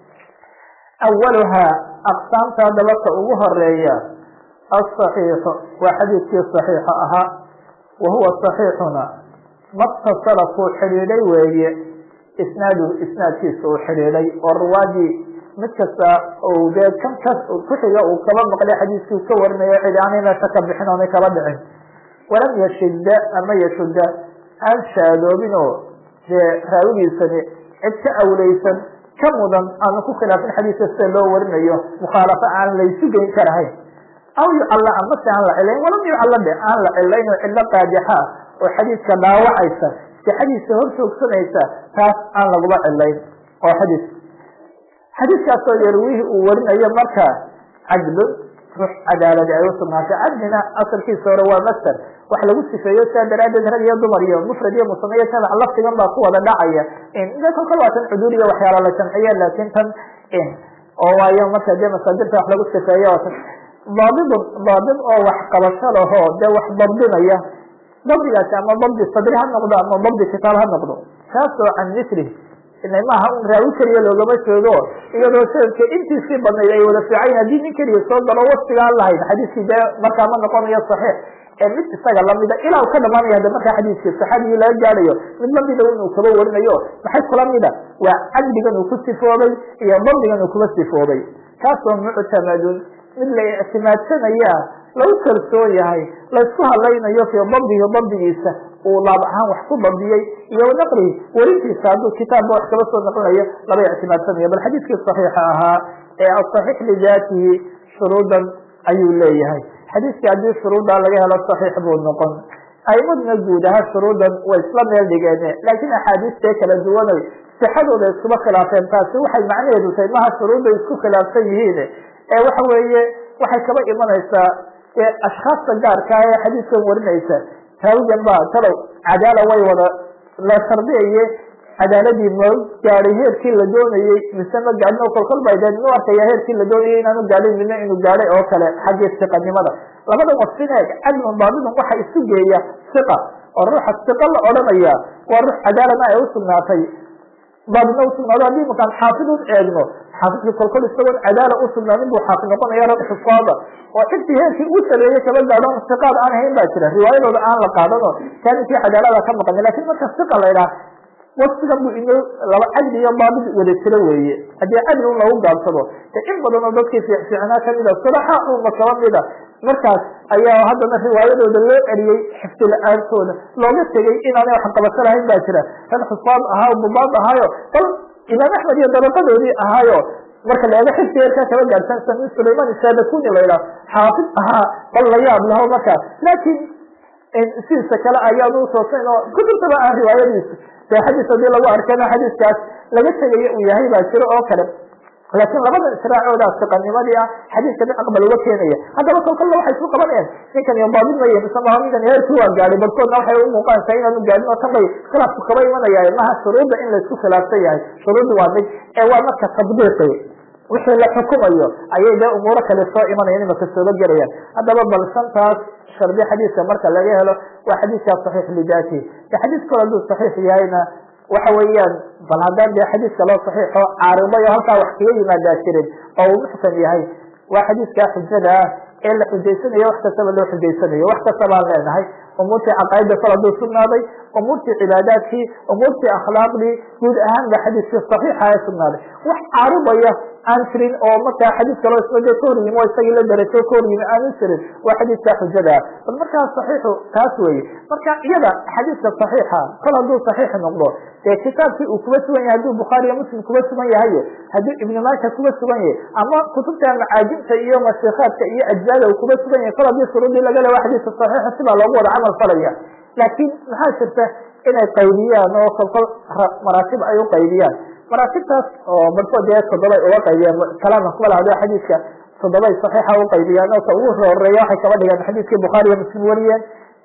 awaluhaa aqsaamta dabaka ugu horeeya asaxiixu waa xadiidkii saxiixa ahaa wa huwa saxiixuna matasala kuu xidhiidhay weeye isnaaduhu isnaadkiisa uu xidhiidhay oo ruwaadii mid kasta ou dee kan kas kuxiga uu kaba maqlay xadiiskii ka warinayo cidi aanay meesha ka bixin oonay kaba dhicin walam yashida ama yashuda aan shaadoobin oo dee raawigiisani cid ka awleysan ka mudan aanu ku khilaafin xadiiska sida loo warinayo mukhaalafo aan laysu geyn karahayn aw yucalla amase aan la cilayn walam yucalla de aan la cilayn oo cillo qaajaxa ah oo xadiiska dhaawacaysa sixadiisa hor joogsanaysa taas aan laguma cilayn oo xadiis xadiiskaasoo yarwihi uu warinayo marka cadlun rux cadaaladi ay usugnaatay cadlina asalkiisa hore waa master wax lagu sifeeyo sidaa daraadeed rag iyo dumar iyo mufrad iyo musame iyo jamac laftigan baa ku wada dhacaya de kolkal waa tan cuduul iyo waxyaala la jamciye laakin tan oo waayo marka dee masaadirta wax lagu sifeeyo daabidun daabid oo wax qabasho laho dee wax dabdinaya dabdigaasi ama dabdi sadri ha noqdo ama dabdi kitaab ha noqdo kaasoo can mislihi ina maaha un raawi keliya loogama jeedo iyadoo sanadka intiisii badnayd ay wada fiicayn haddii nin keliya soo galo wasfigaan lahayd xadiiskii dee markaa ma noqonayo saxiix ee mid isaga lamida ilaa u ka dhamaanaya de markaa xadiiskii saxaabigii laga gaadhayo mid lamida inuu kaba warinayo maxay kula mida waa cadligan uu ku sifoobay iyo dabdigan uu kuba sifoobay kaasoo muctamadun mid la ictimaadsanaya lagu kalsoon yahay laysku hadlaynayo fii dabdihi dabdigiisa uu laab ahaan wax ku dabdiyey iyo naqlihi werintiisa hadduu kitaabba wax kaba soo naqlinayo laba ictimaadsanayo bal xadiiskii saxiixa ahaa ee asaxiix lidaatihi shuruudan ayuu leeyahay xadiiskii haddii shuruuddaa laga helo saxiix buu noqon aimaduna guud ahaa shuruudan way isla meel dhigeen laakiin axaadiistee kala duwanay sixadooda iskuma khilaafeen taasi waxay macnaheedu tahay maha shuruudda isku khilaafsan yihiin ee waxa weeye waxay kaba imanaysaa ashkaasta gaarkaa ee xadiiskan warinaysa raawigan baa talow cadaala way wada la shardiyaye cadaaladii ma gaadhay heerkii la doonayey mise ma gaadhin oo kolkol bay dee nu arkaya heerkii la doonayay inaanu gaadhin midna inuu gaadhay oo kale xaggii siqanimada labada wasfin eeg cadlun daabidun waxa isu geeya siqa oo ruuxa siqa la odhanaya waa ruux cadaalana ay usugnaatay daabidna usugnaado haddii makaan xaafid un eegno xaafidkii kolkol isagoon cadaala usugnaanin buu xaafid noqonaya rag xufaada oo intii heerkii uu sameeyey kaba gaadhon siqaad aan hayn baa jira riwaayadooda aan la qaadano kaaninkii cadaalada ka maqani lakin marka siqa la ydhaha wasfigan bu ino laba cadli iyo daabid wada jiro weeye haddii cadli un lagu gaabsado de in badan oo dadkii fiicfiicnaa kamida sadaxa uma kaba mida markaas ayaa haddana riwaayadooda loo celiyey xifdi la-aantooda looga tegey inaanay wax qabasho lahayn baa jira rag xufaad ahaa bubaad ahaayo bal imaam axmed iyo dabaqadoodii ahaayo marka la eego xifdi heerkaa kaba gaadhsan sami sulayman sadakuni la ydhaha xaafid ahaa bal la yaab laho markaa laakiin sidiisa kale ayaanu utoosayn oo kutubtaba aan riwaayadiisa de xadiis hadii lagu arkana xadiiskaas laga tegayo uu yahay baa jiro oo kale laakiin labada israacooda siqanimadii ah xadiiska mid aqbal uga keenaya haddaba kolkalla waxay isku qabanayaan ninkan iyo daabid maya mise maha ninkan heerkii waa gaadhay barkoodna waxay u muuqanaysaa inaanu gaadhin oo tan bay khilaafku kaba imanaya maha shuruudda in laysku khilaafsan yahay shuruudda waa mid ee waa marka tadbiiqi wixii la xukumayo ayay dee umuuro kale soo imanayan imaka sooba gelayaan haddaba bal shantaas shardi xadiiska marka laga helo waa xadiiskaa saxiix lidaatihi de xadiis kalo hadduu saxiix yahayna waxa weeyaan bal haddaan dee xadiiska loo saxiixo caariday oo halkaa wax kaga yimaadaa jirin oo uu muxsan yahay waa xadiiskaa xujada ah ee la xujaysanayo wax kastaba loo xujaysanayo wax kasta baan leenahay umuurtii caqaa'ida kol hadduu sugnaaday umuurtii cibaadaadkii umuurtii akhlaaqdii guud ahaan ba xadiiskii saxiixa ee sugnaaday wax caaridaya aan jirin oo markaa xadiis kaloo ismade ka hor yimi oo isagii la darajo ka hor yimi aanu jirin waa xadiiskaa xujada ah bal markaa saxiixu taas weeye marka iyada xadiiska saxiixa kol hadduu saxiix noqdo dee kitaabkii uu kuba sugan yahay hadduu bukhaari iyo muslim kuba sugan yahay hadduu ibnu maaja kuba sugan yahay ama kutubta macaajibta iyo mashikaadka iyo ajzaada uu kuba sugan yahay kol haddii shuruudii laga lewa xadiiska saxiixa sibaa loogu wada camal falaya laakiin maxaa jirta inay qaybiyaan oo kolkol maraatib ay u qaybiyaan maraatibtaas oo barkood dee toddobay uga qaybiyaan kalaamka kuma lahado xadiiska toddobay saxiixa u qaybiyaan oo ka ugu horeeya waxay kaba dhigaan xadiiskii bukhaari iyo muslim wariyeen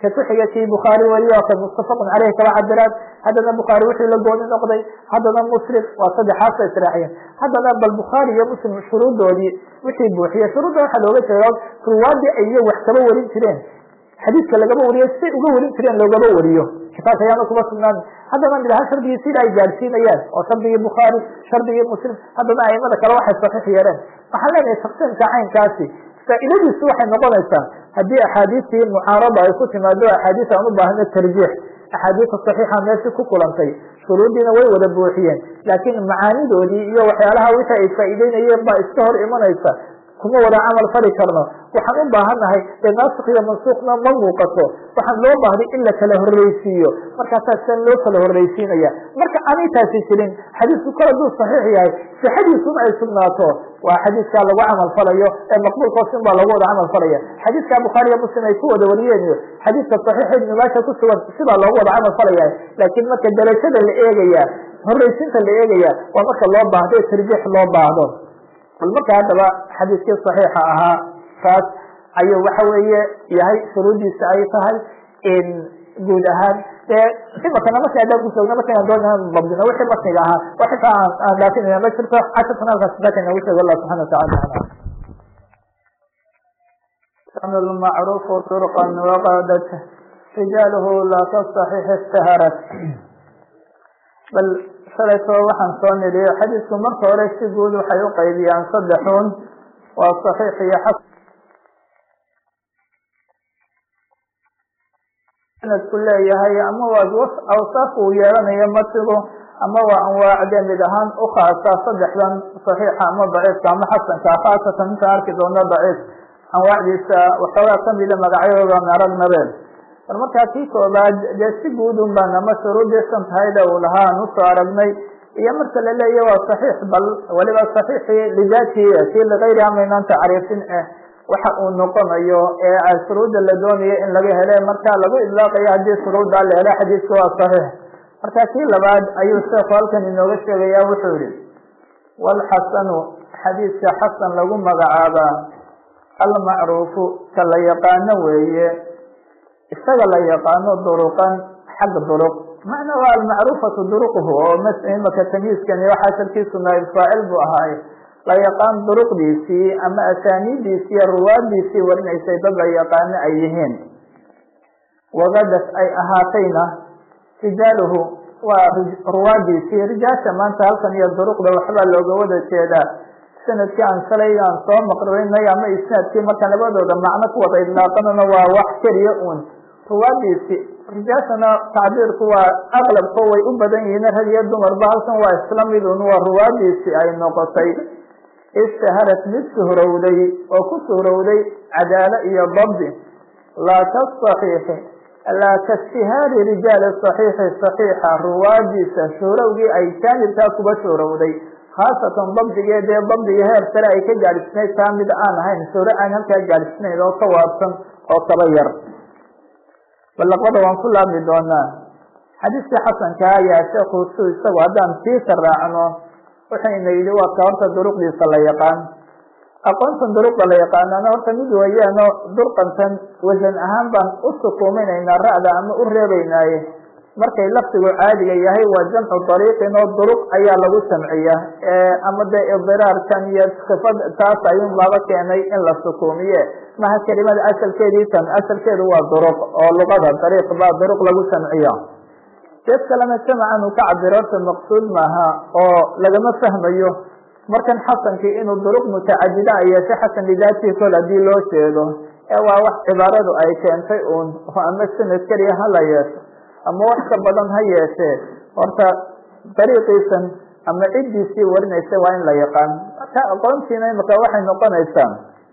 ka kuxiga kii bukhaari wariyo ka muttafaqun caleyh kaba cabiraan haddana bukhaari wuxuu la gooni noqday haddana muslim waa saddexaasa israaciyeen haddana bal bukhaari iyo muslim shuruudoodii wixii buuxiye shuruudda waxaa looga jeeda ruwaadii ay iyo wax kaba warin jireen xadiidka lagaba wariyo siday uga warin jireen loogaba wariyo kitaabka ayaana kuma sugnaan haddana midha shardigii sida ay gaadhsiinayaan oo shardigii bukhaari shardigii muslim haddana aimada kale waxay saxiix yeeleen waxaan leenahay taqsiimka caynkaasi faa'iidadiisu waxay noqonaysaa haddii axaadiistii mucaarada ay ku timaado axaadiis aan u baahno tarjiix axaadiista saxiixa meeshii ku kulantay shuruuddiina way wada buuxiyeen laakiin macaanidoodii iyo waxyaalaha wixii ay faa'iideynayeen baa iska hor imanaysa kuma wada camal fali karno waxaan u baahannahay dee naasik iyo mansuuqna ma muuqato waxaan loo baahday in la kala horreysiiyo markaasaa sian loo kala horreysiinaya marka aanay taasi jirin xadiisku kol hadduu saxiix yahay sixadiisuna ay sugnaato waa xadiiskaa lagu camal falayo ee maqbuulkoosin baa lagu wada camal falaya xadiiska bukhaariya muslim ay ku wada wariyeen iyo xadiiska saxiixa ibnu maasha ku sugan sidaa loogu wada camal falaya laakiin marka darajada la eegaya horreysinta la eegaya waa marka loo baahdo ee tarjiix loo baahdo bal marka haddaba xadiiskii saxiixa ahaa kaas ayuu waxa weeye yahay shuruuddiisa ay tahay guud ahaan dee imakana marka adaan kusoogna markaan doona dabdino wixii matniga ahaa wax xitaa aan aan dhaafinayna ma jirto casharkan halkaas daaka inagu sheego allah subxana watacala كان المعروف طرقا وقادت رجاله لا تصحيح اشتهرت bal shalayto waxaan soo nidhiyo xadiisku marka hore si guud waxay u qaybiyaan saddexun waa saxiix iyo xasan sanadku leeyahay ama waa awsaaf uu yeelanayo matigu ama waa anwaacdee mid ahaan u khaasa saddexdan saxiixa ama daciifka ama xasanka khaasatan intaan arki doona daciif anwaacdiisa waxoogaa kamida magacyadooda aragnabeen bal markaa kii koobaad dee si guudun baan ama shuruudii shantahayda uu lahaa aan usoo aragnay iyo marka la leeya waa saxiix bal waliba saxiixii lidaatihi kii ligayri amaynaan tacriifin eh waxa uu noqonayo ee shuruudda la doonayo in laga hele marka lagu idlaaqayo haddii shuruuddaa la helo xadiiska waa saxiix marka kii labaad ayuu sheekhu halkan inooga sheegaya wuxuu yihi walxasanu xadiiska xasan lagu magacaabaa almacruufu ka la yaqaano weeye isaga la yaqaano duruqan xag duruq macna waa almacruufatu duruqhu oo imaka tamyiiskani waxa asalkiisu naayib faacil buu ahaay la yaqaan duruqdiisii ama asaaniidiisii iyo ruwaadiisii warinaysay dad la yaqaano ay yihiin wagadas ay ahaatayna rijaaluhu waa ruwaadiisii rijaasha maanta halkan iyo duruqda waxbaa looga wada jeedaa sanadkii aan shalay aan soo maqrinay ama isnaadkii marka labadooda macno ku wada idlaaqanana waa wax keliya uun ruwaadiisi rijaashana tacbiirku waa aqlabko way u badan yihiin rag iyo dumarba halkan waa isla midun waa ruwaadiisi ay noqotay ishtaharat mid suhrowday oo ku suhrowday cadaalo iyo dabdi laa kasaxiixi laa kaishtihaari rijaali saxiixi saxiixa ruwaadiisa shuhrowgii ay jaanibkaa kuba shuhrowday khaasatan dabdigeedee dabdiga heer sare ay ka gaadhisnayd taa mid aan ahayn shuhro aan halkaa gaadhisnayn oo ka waabsan oo kaba yar balaqbada waan ku laabmi doonaa xadiiskii xasanka ayaa sheekhu su isagu haddaan siisa raacno wuxayna yidhi waa ka horta duruqdiisa la yaqaan aqoontan duruqda la yaqaanana horta mid weeyaano durqantan wasan ahaan baan u sukuuminaynaa ra'da ama u reebaynaaye markay lafdigu caadiga yahay waa jamcu dariiqin oo duruq ayaa lagu samciya ama dee idiraarkan iyo sifad taas ayuun laba keenay in la sukuumiye maha kelimada asalkeedii tan asalkeedu waa duruq oo luqada dariiq baa duruq lagu samciya jeed kalena jamacan uu ka cabiro horta maqsuud maaha oo lagama fahmayo markan xasankii inuu duruq mutacadida ay yeeshay xasan lidaatihi kol haddii loo jeedo ee waa wax cibaaradu ay keentay uun oo ama sanad keliya hala yeesho ama wax ka badan ha yeeshee horta dariiqiisan ama ciddiisii warinaysa waa in la yaqaan marka aqoontiina imika waxay noqonaysaa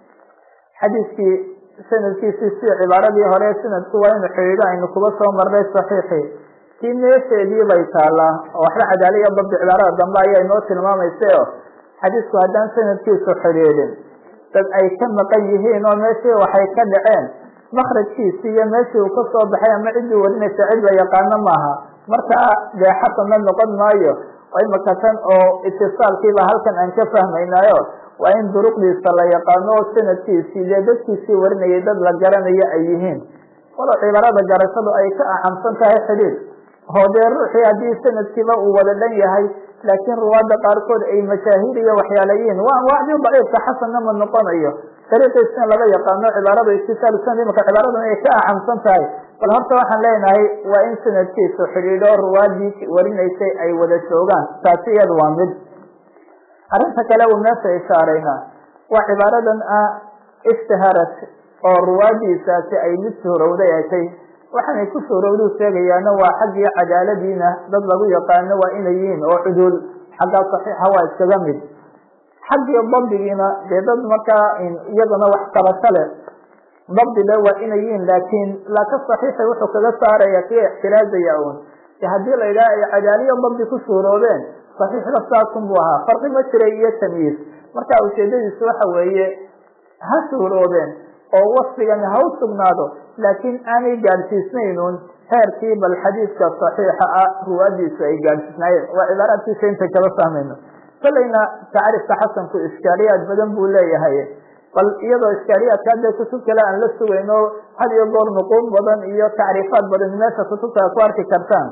xadiiskii sanadkiisii si cibaaradii hore sanadku waa inu xidhiidho aynu kuba soo marnay saxiixii tii meesheedii bay taallaa oo waxba cadaala iyo dabdi cibaarada dambe ayaa inoo tilmaamaysa o xadiisku haddaan sanadkiisu xidhiidhin dad ay ka maqan yihiin oo meeshii waxay ka dhaceen makrajkiisi iyo meeshii uu kasoo baxay ama ciddii warinaysa cid la yaqaano maaha markaa dee xasanna noqon maayo oo imaka tan oo itisaalkiiba halkan aan ka fahmaynaayo waa in duruqdiisa la yaqaano oo sanadkiisii dee dadkiisii warinayay dad la garanayo ay yihiin walow cibaarada garashadu ay ka acamsan tahay xidhiid oo dee ruuxii haddii sanadkiiba uu wada dhan yahay laakiin ruwaada qaarkood ay mashaahir iyo waxyaalayiin waa anwaacdii daciifka xasanna ma noqonayo dariiqiisna laga yaqaano cibaarada istisaal sanad imaka cibaaradan ay ka acamsan tahay bal horta waxaan leenahay waa in sanadkiisu xidhiidho ruwaadii warinaysay ay wada joogaan taasi iyada waa mid arrinta kale uu meesha ishaarayna waa cibaaradan ah ishtaharat oo ruwaadiisaasi ay mid suurowday atay waxaanay ku suurowduu sheegayaana waa xaggii cadaaladiina dad lagu yaqaano waa inay yihiin oo cuduul xaggaa saxiixa waa iskaga mid xaggii dabdigiina dee dad markaa iyaduna wax qabasho leh dabdi le waa inay yihiin laakiin laaka saxiixa wuxuu kaga saaraya kii ixtiraazaya un de haddii la yidhaha ay cadaaliyo dabdi ku suuroobeen saxiixda saasun buu ahaa farqi ma jiray iyo tamyiis marka ujeedadiisu waxa weeye ha suuroobeen oo wasfigani ha u sugnaado laakiin aanay gaadhsiisnaynun heerkii bal xadiidka saxiixa ah ruwaadiisu ay gaadhsiisnaayeen waa cibaaraadkiisa inta kala fahmayno kolayna tacriifka xasanku iskaaliyaad badan buu leeyahay bal iyadoo iskaaliyaadka hadda kutub kale aan la sugayno had iyo goor nuquud badan iyo tacriifaad badan meesha kutubta ku arki kartaan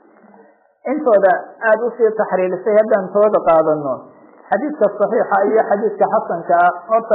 intooda aada usii taxriirisay haddaan tooda qaadano xadiidka saxiixa iyo xadiidka xasanka ah horta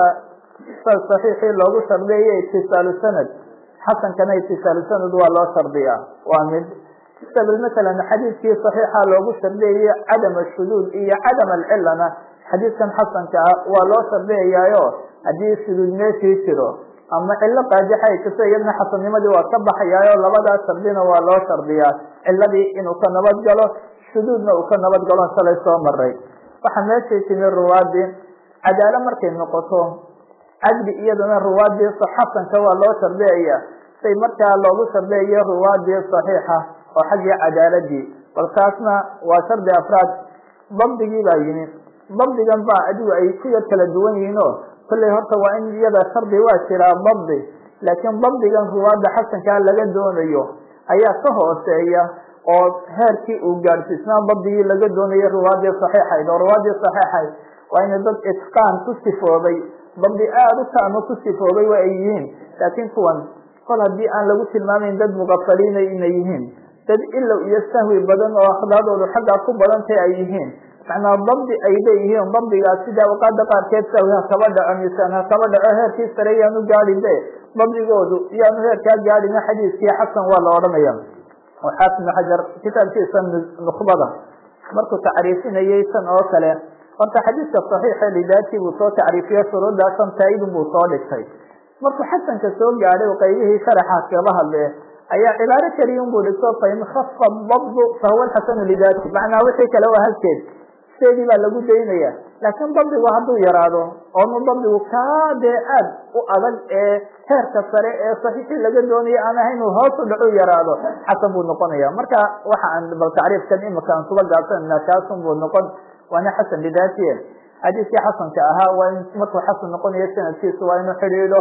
saxiixii loogu shardiyayo itisaalu sanad xasankana itisaalu sanad waa loo shardiyaa waa mid sabel masalan xadiidkii saxiixa loogu shardiyayo cadam ashuduud iyo cadam alcilana xadiidkan xasanka ah waa loo shardiyayaayo haddii shuduud meeshii jiro ama cilo qaajixa ay jirto iyadna xasannimadii waa ka baxayaayo labadaas shardina waa loo shardiyaa ciladii inuu ka nabad galo shuduudna uu ka nabad galo shalay soo maray waxaa meeshay timi ruwaadii cadaalo markay noqoto cadli iyadana ruwaadii xasanka waa loo shardiyaya say markaa loogu shardiyayo ruwaadii saxiixa oo xaggii cadaaladii bal kaasna waa shardi afraad dabdigii baa yimi dabdigan baa adigu ay ku yar kala duwan yihiin o kolley horta waa in iyada shardi waa jiraa dabdi laakiin dabdigan ruwaada xasankaa laga doonayo ayaa ka hooseeya oo heerkii uu gaadhsiisnaa dabdigii laga doonayo ruwaadii saxiixayd oo ruwaadii saxiixayd waa inay dad itqaan ku sifoobay dabdi aada u taamo ku sifoobay waa ay yihiin laakiin kuwan kol haddii aan lagu tilmaamayn dad muqafaliina inay yihiin dad ilow iyo sahwi badan oo akhlaaqdoodu xaggaa ku badantay ay yihiin macnaa dabdi ay leeyihiin dabdigaas sida awqaada qaarkeed sahwi ha kaba dhaco misaan ha kaba dhaco heerkii sare yaanu gaadhin be dabdigoodu iyaanu heerkaa gaadhin xadiiskii xasan waa la odhanaya oo xaafid ibnu xajar kitaabkiisa nukhbada markuu tacriifinayay tan oo kale horta xadiidka saxiixa lidaatii buu soo tacriifiyo shuruuddaa shan taa'idun buu soo dhigtay markuu xasanka soo gaadhay oo qaybihii sharaxa kaga hadlee ayaa cibaaro keliya unbuu dhigto fain khafa dabdu fahuwa alxasanu lidaati macnaa wixii kale waa halkeed seedii baa lagu daynaya laakiin dabdigu hadduu yaraado oonu dabdigu kaa dee aad u adag ee heerka sare ee saxiixii laga doonayo aan ahayn uu hoos u dhacu yaraado xasan buu noqonaya marka waxa aan bal tacriifkan imika aan kuba gaabsanana kaasun buu noqon waana xasan lidaatiye xadiiskii xasanka ahaa waa in markuu xasan noqonayo sanadkiisu waa inuu xidhiidho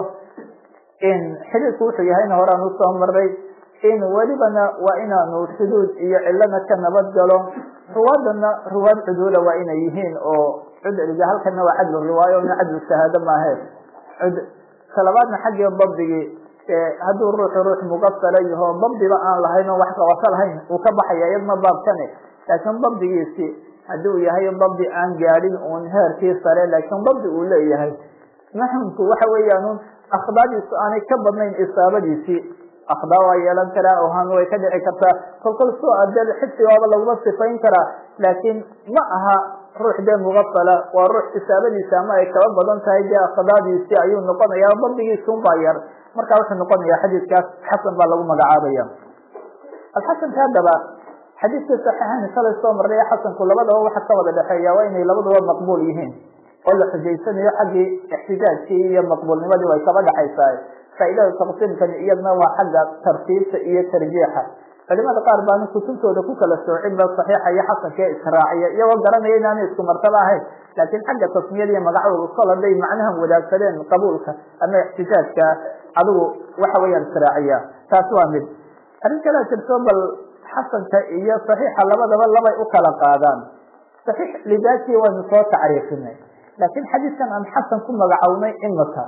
in xidhiidku wuxuu yahayna horaan usoo maray in welibana waa inaanu shuduud iyo cilana ka nabad galo ruwaadana ruwaad cuduula waa inay yihiin oo cudliga halkana waa cadlu riwaayo na cadlu shahaado maahe cud talabaadna xaggii dabdigii hadduu ruuxu ruux muqasala yaho dabdiba aan lahayn oo wax qabato lahayn uu ka baxaya iyadna baabkane laakiin dabdigiisi haddii uu yahay dabdi aan gaadhin uun heerkii sare laakiin dabdi uu leeyahay maxamku waxa weeyaan akhdaadiisu aanay ka badnayn isaabadiisii akhdaa waa yeelan karaa ohan way ka dhici kartaa kolkol soo adee xifdigaaba laguma sifayn karaa laakiin ma aha ruux dee muqafala waa ruux isaabadiisa ama ay kaba badan tahay dee akhdaadiisii ayuu noqonaya dabdigiisun baa yar marka wuxuu noqonaya xadiidkaas xasan baa lagu magacaabaya alxasanka haddaba xadiidkii saxiixayn shalay soo marnay xasanku labadaba waxa ka wada dhexeeya waa inay labaduba maqbuul yihiin oo la xujaysanayo xaggii ixtijaajkii iyo maqbuulnimadii way kaba dhexaysaa faaidada taqsiimkani iyadna waa xagga tartiibta iyo tarjiixa culimada qaar baana kutubtooda ku kala soocin ba saxiixa iyo xasankae israaciya iyagoo garanaya inaanay isku martaba ahayn laakiin xagga tasmiyada iyo magacooda kol haday macnahan wadaagsadeen qabuulka ama ixtijaajka adigu waxa weeyaan israaciya taas waa mid arrin kalea jirto bal xasanka iyo saxiixa labadaba labay u kala qaadaan saxiix lidaati waynu soo tacriifinay laakiin xadiidkan aan xasan ku magacownay imika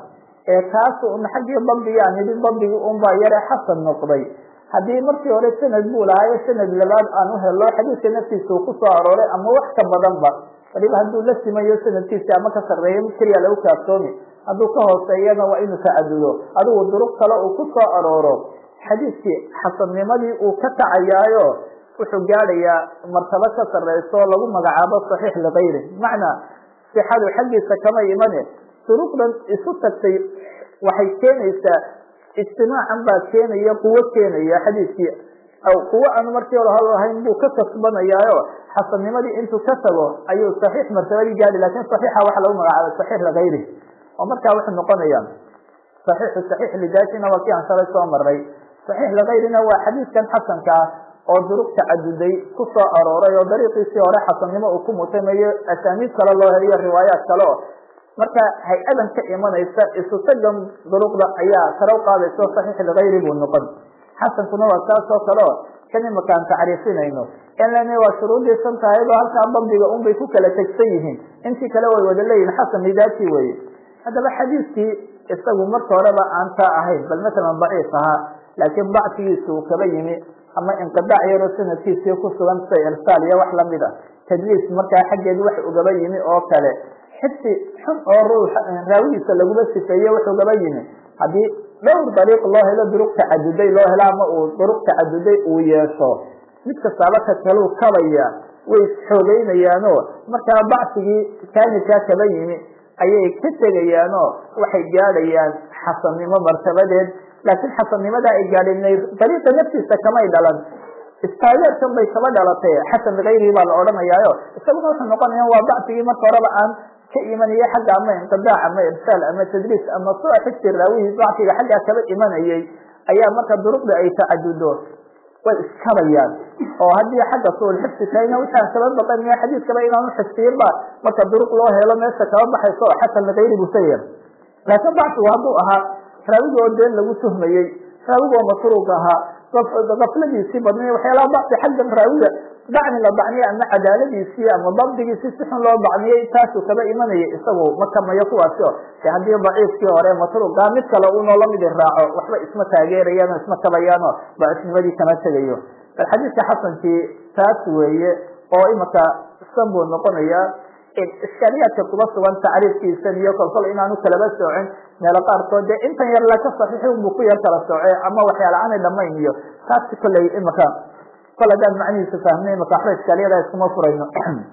ee kaas un xaggii dabdigaa nidhi dabdigii unbaa yare xasan noqday haddii markii hore sanad buu lahaayo sanad labaad aan u helo xadiidka naftiisa uu kusoo arooray ama wax ka badanba waliba hadduu la simayo sanadkiisi ama ka sarreeyo mid keliya lagu kaaftoomi hadduu ka hooseeyana waa inuu tacadudo adigu duruq kale uu ku soo arooro xadiidkii xasannimadii uu ka kacayaayo wuxuu gaadhayaa martabo ka sarreyso lagu magacaabo saxiix likayri macnaa sixadu xaggiisa kama imane duruqdan isu tagtay waxay keenaysaa ijtimaacan baa keenaya quwo keenaya xadiidkii kuwo aan markii hore hal lahayn buu ka kasbanayaayo xasannimadii intuu ka tago ayuu saxiix martabadii gaadhi lakin saxiixa waxa lagu magacaabay saxiix likayri oo markaa wuxuu noqonaya saxiixu saxiix lidaatina waa kii aan shalay soo maray saxiix likayrina waa xadiidkan xasanka ah oo duruq tacaduday ku soo arooray oo dariiqiisii hore xasannimo uu ku mutamayo asaaniid kale loo heliyo riwaayaat kale o marka hay-adan ka imanaysa isu tagan duruqda ayaa sare u qaadaysa o saxiix likayri buu noqon xasankuna waa saas oo kale o kan imakaan tacriifinayno inln waa shuruudii san tahaydo halkaa dabdiga un bay ku kala tegsan yihiin intii kale way wada leeyihin xasan lidaati weye haddaba xadiidkii isagu marka horeba aan taa ahayn bal masalan daciif ahaa laakiin dacfigiisa uu kaba yimi ama inqidaac yaroo sanadkiisii ku sugan sida irsaal iyo wax lamid a tadliis markaa xaggeed wax ugaba yimi oo kale xibsi xun oo ruux raawigiisa laguma sifeeye wax ugaba yimi haddii dhowr dariiq loo helo duruq tacaduday loo helo ama uu duruq tacaduday uu yeesho mid kastaaba ka kaluu kabaya way isxoogeynayaanoo markaa bacsigii kaamilkaa kaba yimi ayay ka tegayaanoo waxay gaadhayaan xasannimo martabadeed laakiin xasannimadaa ay gaadheen dariiqa naftiisa kamay dhalan istaageerkan bay kaba dhalatay xasan likayrihi baa la odhanayaayo isaguna wuxuu noqonaya waa bacsigii marka horeba aan ka imanaya xagga ama inqidaac ama irsaal ama tadriis ama sua xigti raawihii bacsiga xaggaa kaba imanayay ayaa marka duruqda ay tacadudo way iskabayaan oo haddii xagga suulxifsi tahayna waxaan kaba baqanaya xadiidkaba inaanu xifsiyinba marka duruq loo helo meesha kaba baxayso oo xasan likayri buu sayar laakiin bacsigu hadduu ahaa raawigi oo been lagu tuhmayey raawigi oo masruuq ahaa gafladiisii badnay waxyaalaha bacsi xaggan raawiga dacni la dacniyay ama cadaaladiisii ama dabdigiisii si xun loo dacniyey taasuu kaba imanayay isagu ma kamayo kuwaasi o de haddii daciifkii hore masruuqa mid kale unoo lamidi raaco waxba isma taageerayaan oo isma kabayaano daciifnimadii kama tegayo bal xadiidka xasankii taas weeye oo imaka san buu noqonaya iskaaliyaadka kuba sugan tacriifkiisan iyo kolkol inaanu kalaba soocin meelo qaarkood dee intan yar laka saxiixi unbu ku yar kala sooce ama waxyaala aanay dhamayn iyo taasi kolley imaka kol haddaan macnihiisa fahmnay imaka waxba iskaaliyada iskuma furayno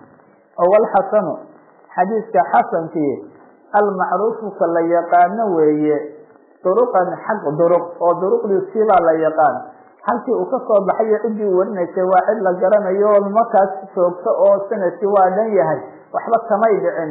oo walxasanu xadiidka xasankii almacruufuka la yaqaano weeye duruqan xaq duruq oo duruqdiisibaa la yaqaan halkii uu kasoo baxayo ciddii u warinaysay waa cid la garanayo oo markaas joogto oo sanadkii waa dhan yahay waxba kamay dhicin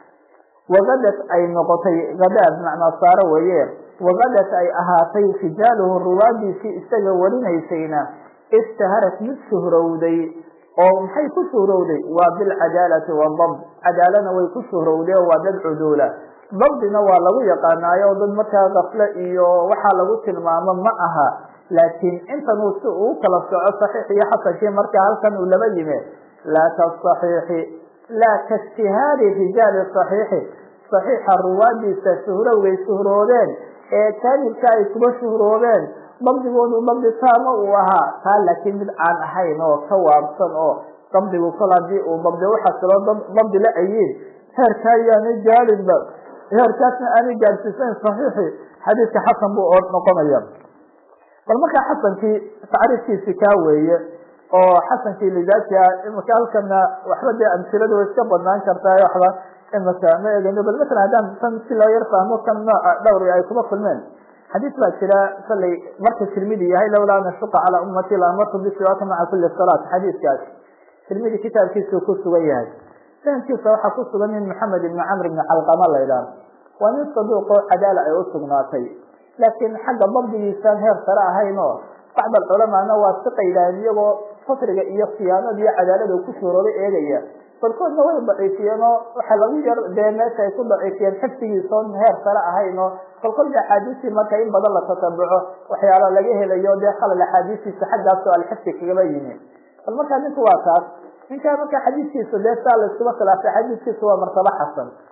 wagadat ay noqotay hadaad macnaa saaro weye wagadat ay ahaatay rijaaluhu ruwaadiisii isaga warinaysayna ishtaharat mid shuhrowday oo maxay ku shuhrowday waa bilcadaalati wadabd cadaalana way ku shuhrowday oo waa dad cuduula dabdina waa lagu yaqaanaayo dad markaa kafle iyo waxaa lagu tilmaamo ma aha laakiin intan uu si uu kala soco saxiix iyo xasankii markaa halkan uu laba yime laa kasaxiixi laa kaishtihaari rijaali saxiixi saxiixa ruwaadiisa shuhrowgay shuhroodeen ee kaamilka ay kuba shuhroobeen dabdigoodu dabdi taama uu ahaa taa laakiin mid aan ahayn oo ka waabsan oo dabdigu kol hadii uu dabdi uxasilo dabdi la ayiin heerkaa yaanay gaadinba heerkaasna aanay gaadhsiisayn saxiixi xadiidka xasan buu noqonaya bal markaa xasankii tacriifkiisi kaa weeye oo xasankii lidaati ah imika halkana waxba dee amsiladu way iska badnaan kartaa waxba imika ma egeno bal masalan haddaan tan si loo yar fahmo kan nooca dhowri ay kuma kulmeen xadiis baa jira sallay marka tirmidi yahay lawlaa an ashuqa calaa ummati laamartu bisiwaaka maca kuli salaat xadiiskaas tirmidi kitaabkiisuu ku sugan yahay sanadkiisa waxaa ku sugan nin maxamed ibni camr ibni calqama la idhaah waa nin saduuqoo cadaala ay u sugnaatay laakiin xagga dabdigiisaan heer sare ahayn oo bacd alculamaana waa si qaydaan iyagoo fasriga iyo khiyaanada iyo cadaalada ku shuurooda eegaya balkoodna way daciifiyeen oo waxa lagu yar dee meesha ay ku daciifiyeen xifdigiisa oon heer sare ahayn oo kolkolba axaadiistii marka in badan la tatabuco waxyaala laga helayo dee khalal axaadiistiisa xaggaasoo alxifdi kagaba yimi bal markaa ninku waa taas ninkaa marka xadiiskiisa dee saa la iskuma khilaafay xadiiskiisa waa martaba xasan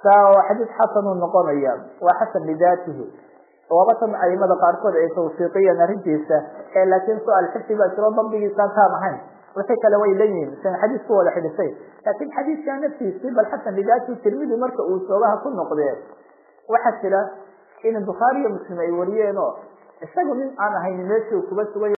saa oo xadiis xasan uu noqonaya waa xasan lidaatihi waaba tan aimada qaarkood ay tawfiiqiyeen arrintiisa ee laakiin su-aal xifdi baa jiro dabdigiisaan taan ahayn wixii kale way leeyihiin sian xadiis ku wada xidhisay laakiin xadiiskaa naftiisii bal xasan lidaatihi tirmidi marka uu soogaha ku noqdee waxaa jira in bukhaari iyo muslim ay wariyeen oo isagu nin aan ahayn meeshii kuba sugay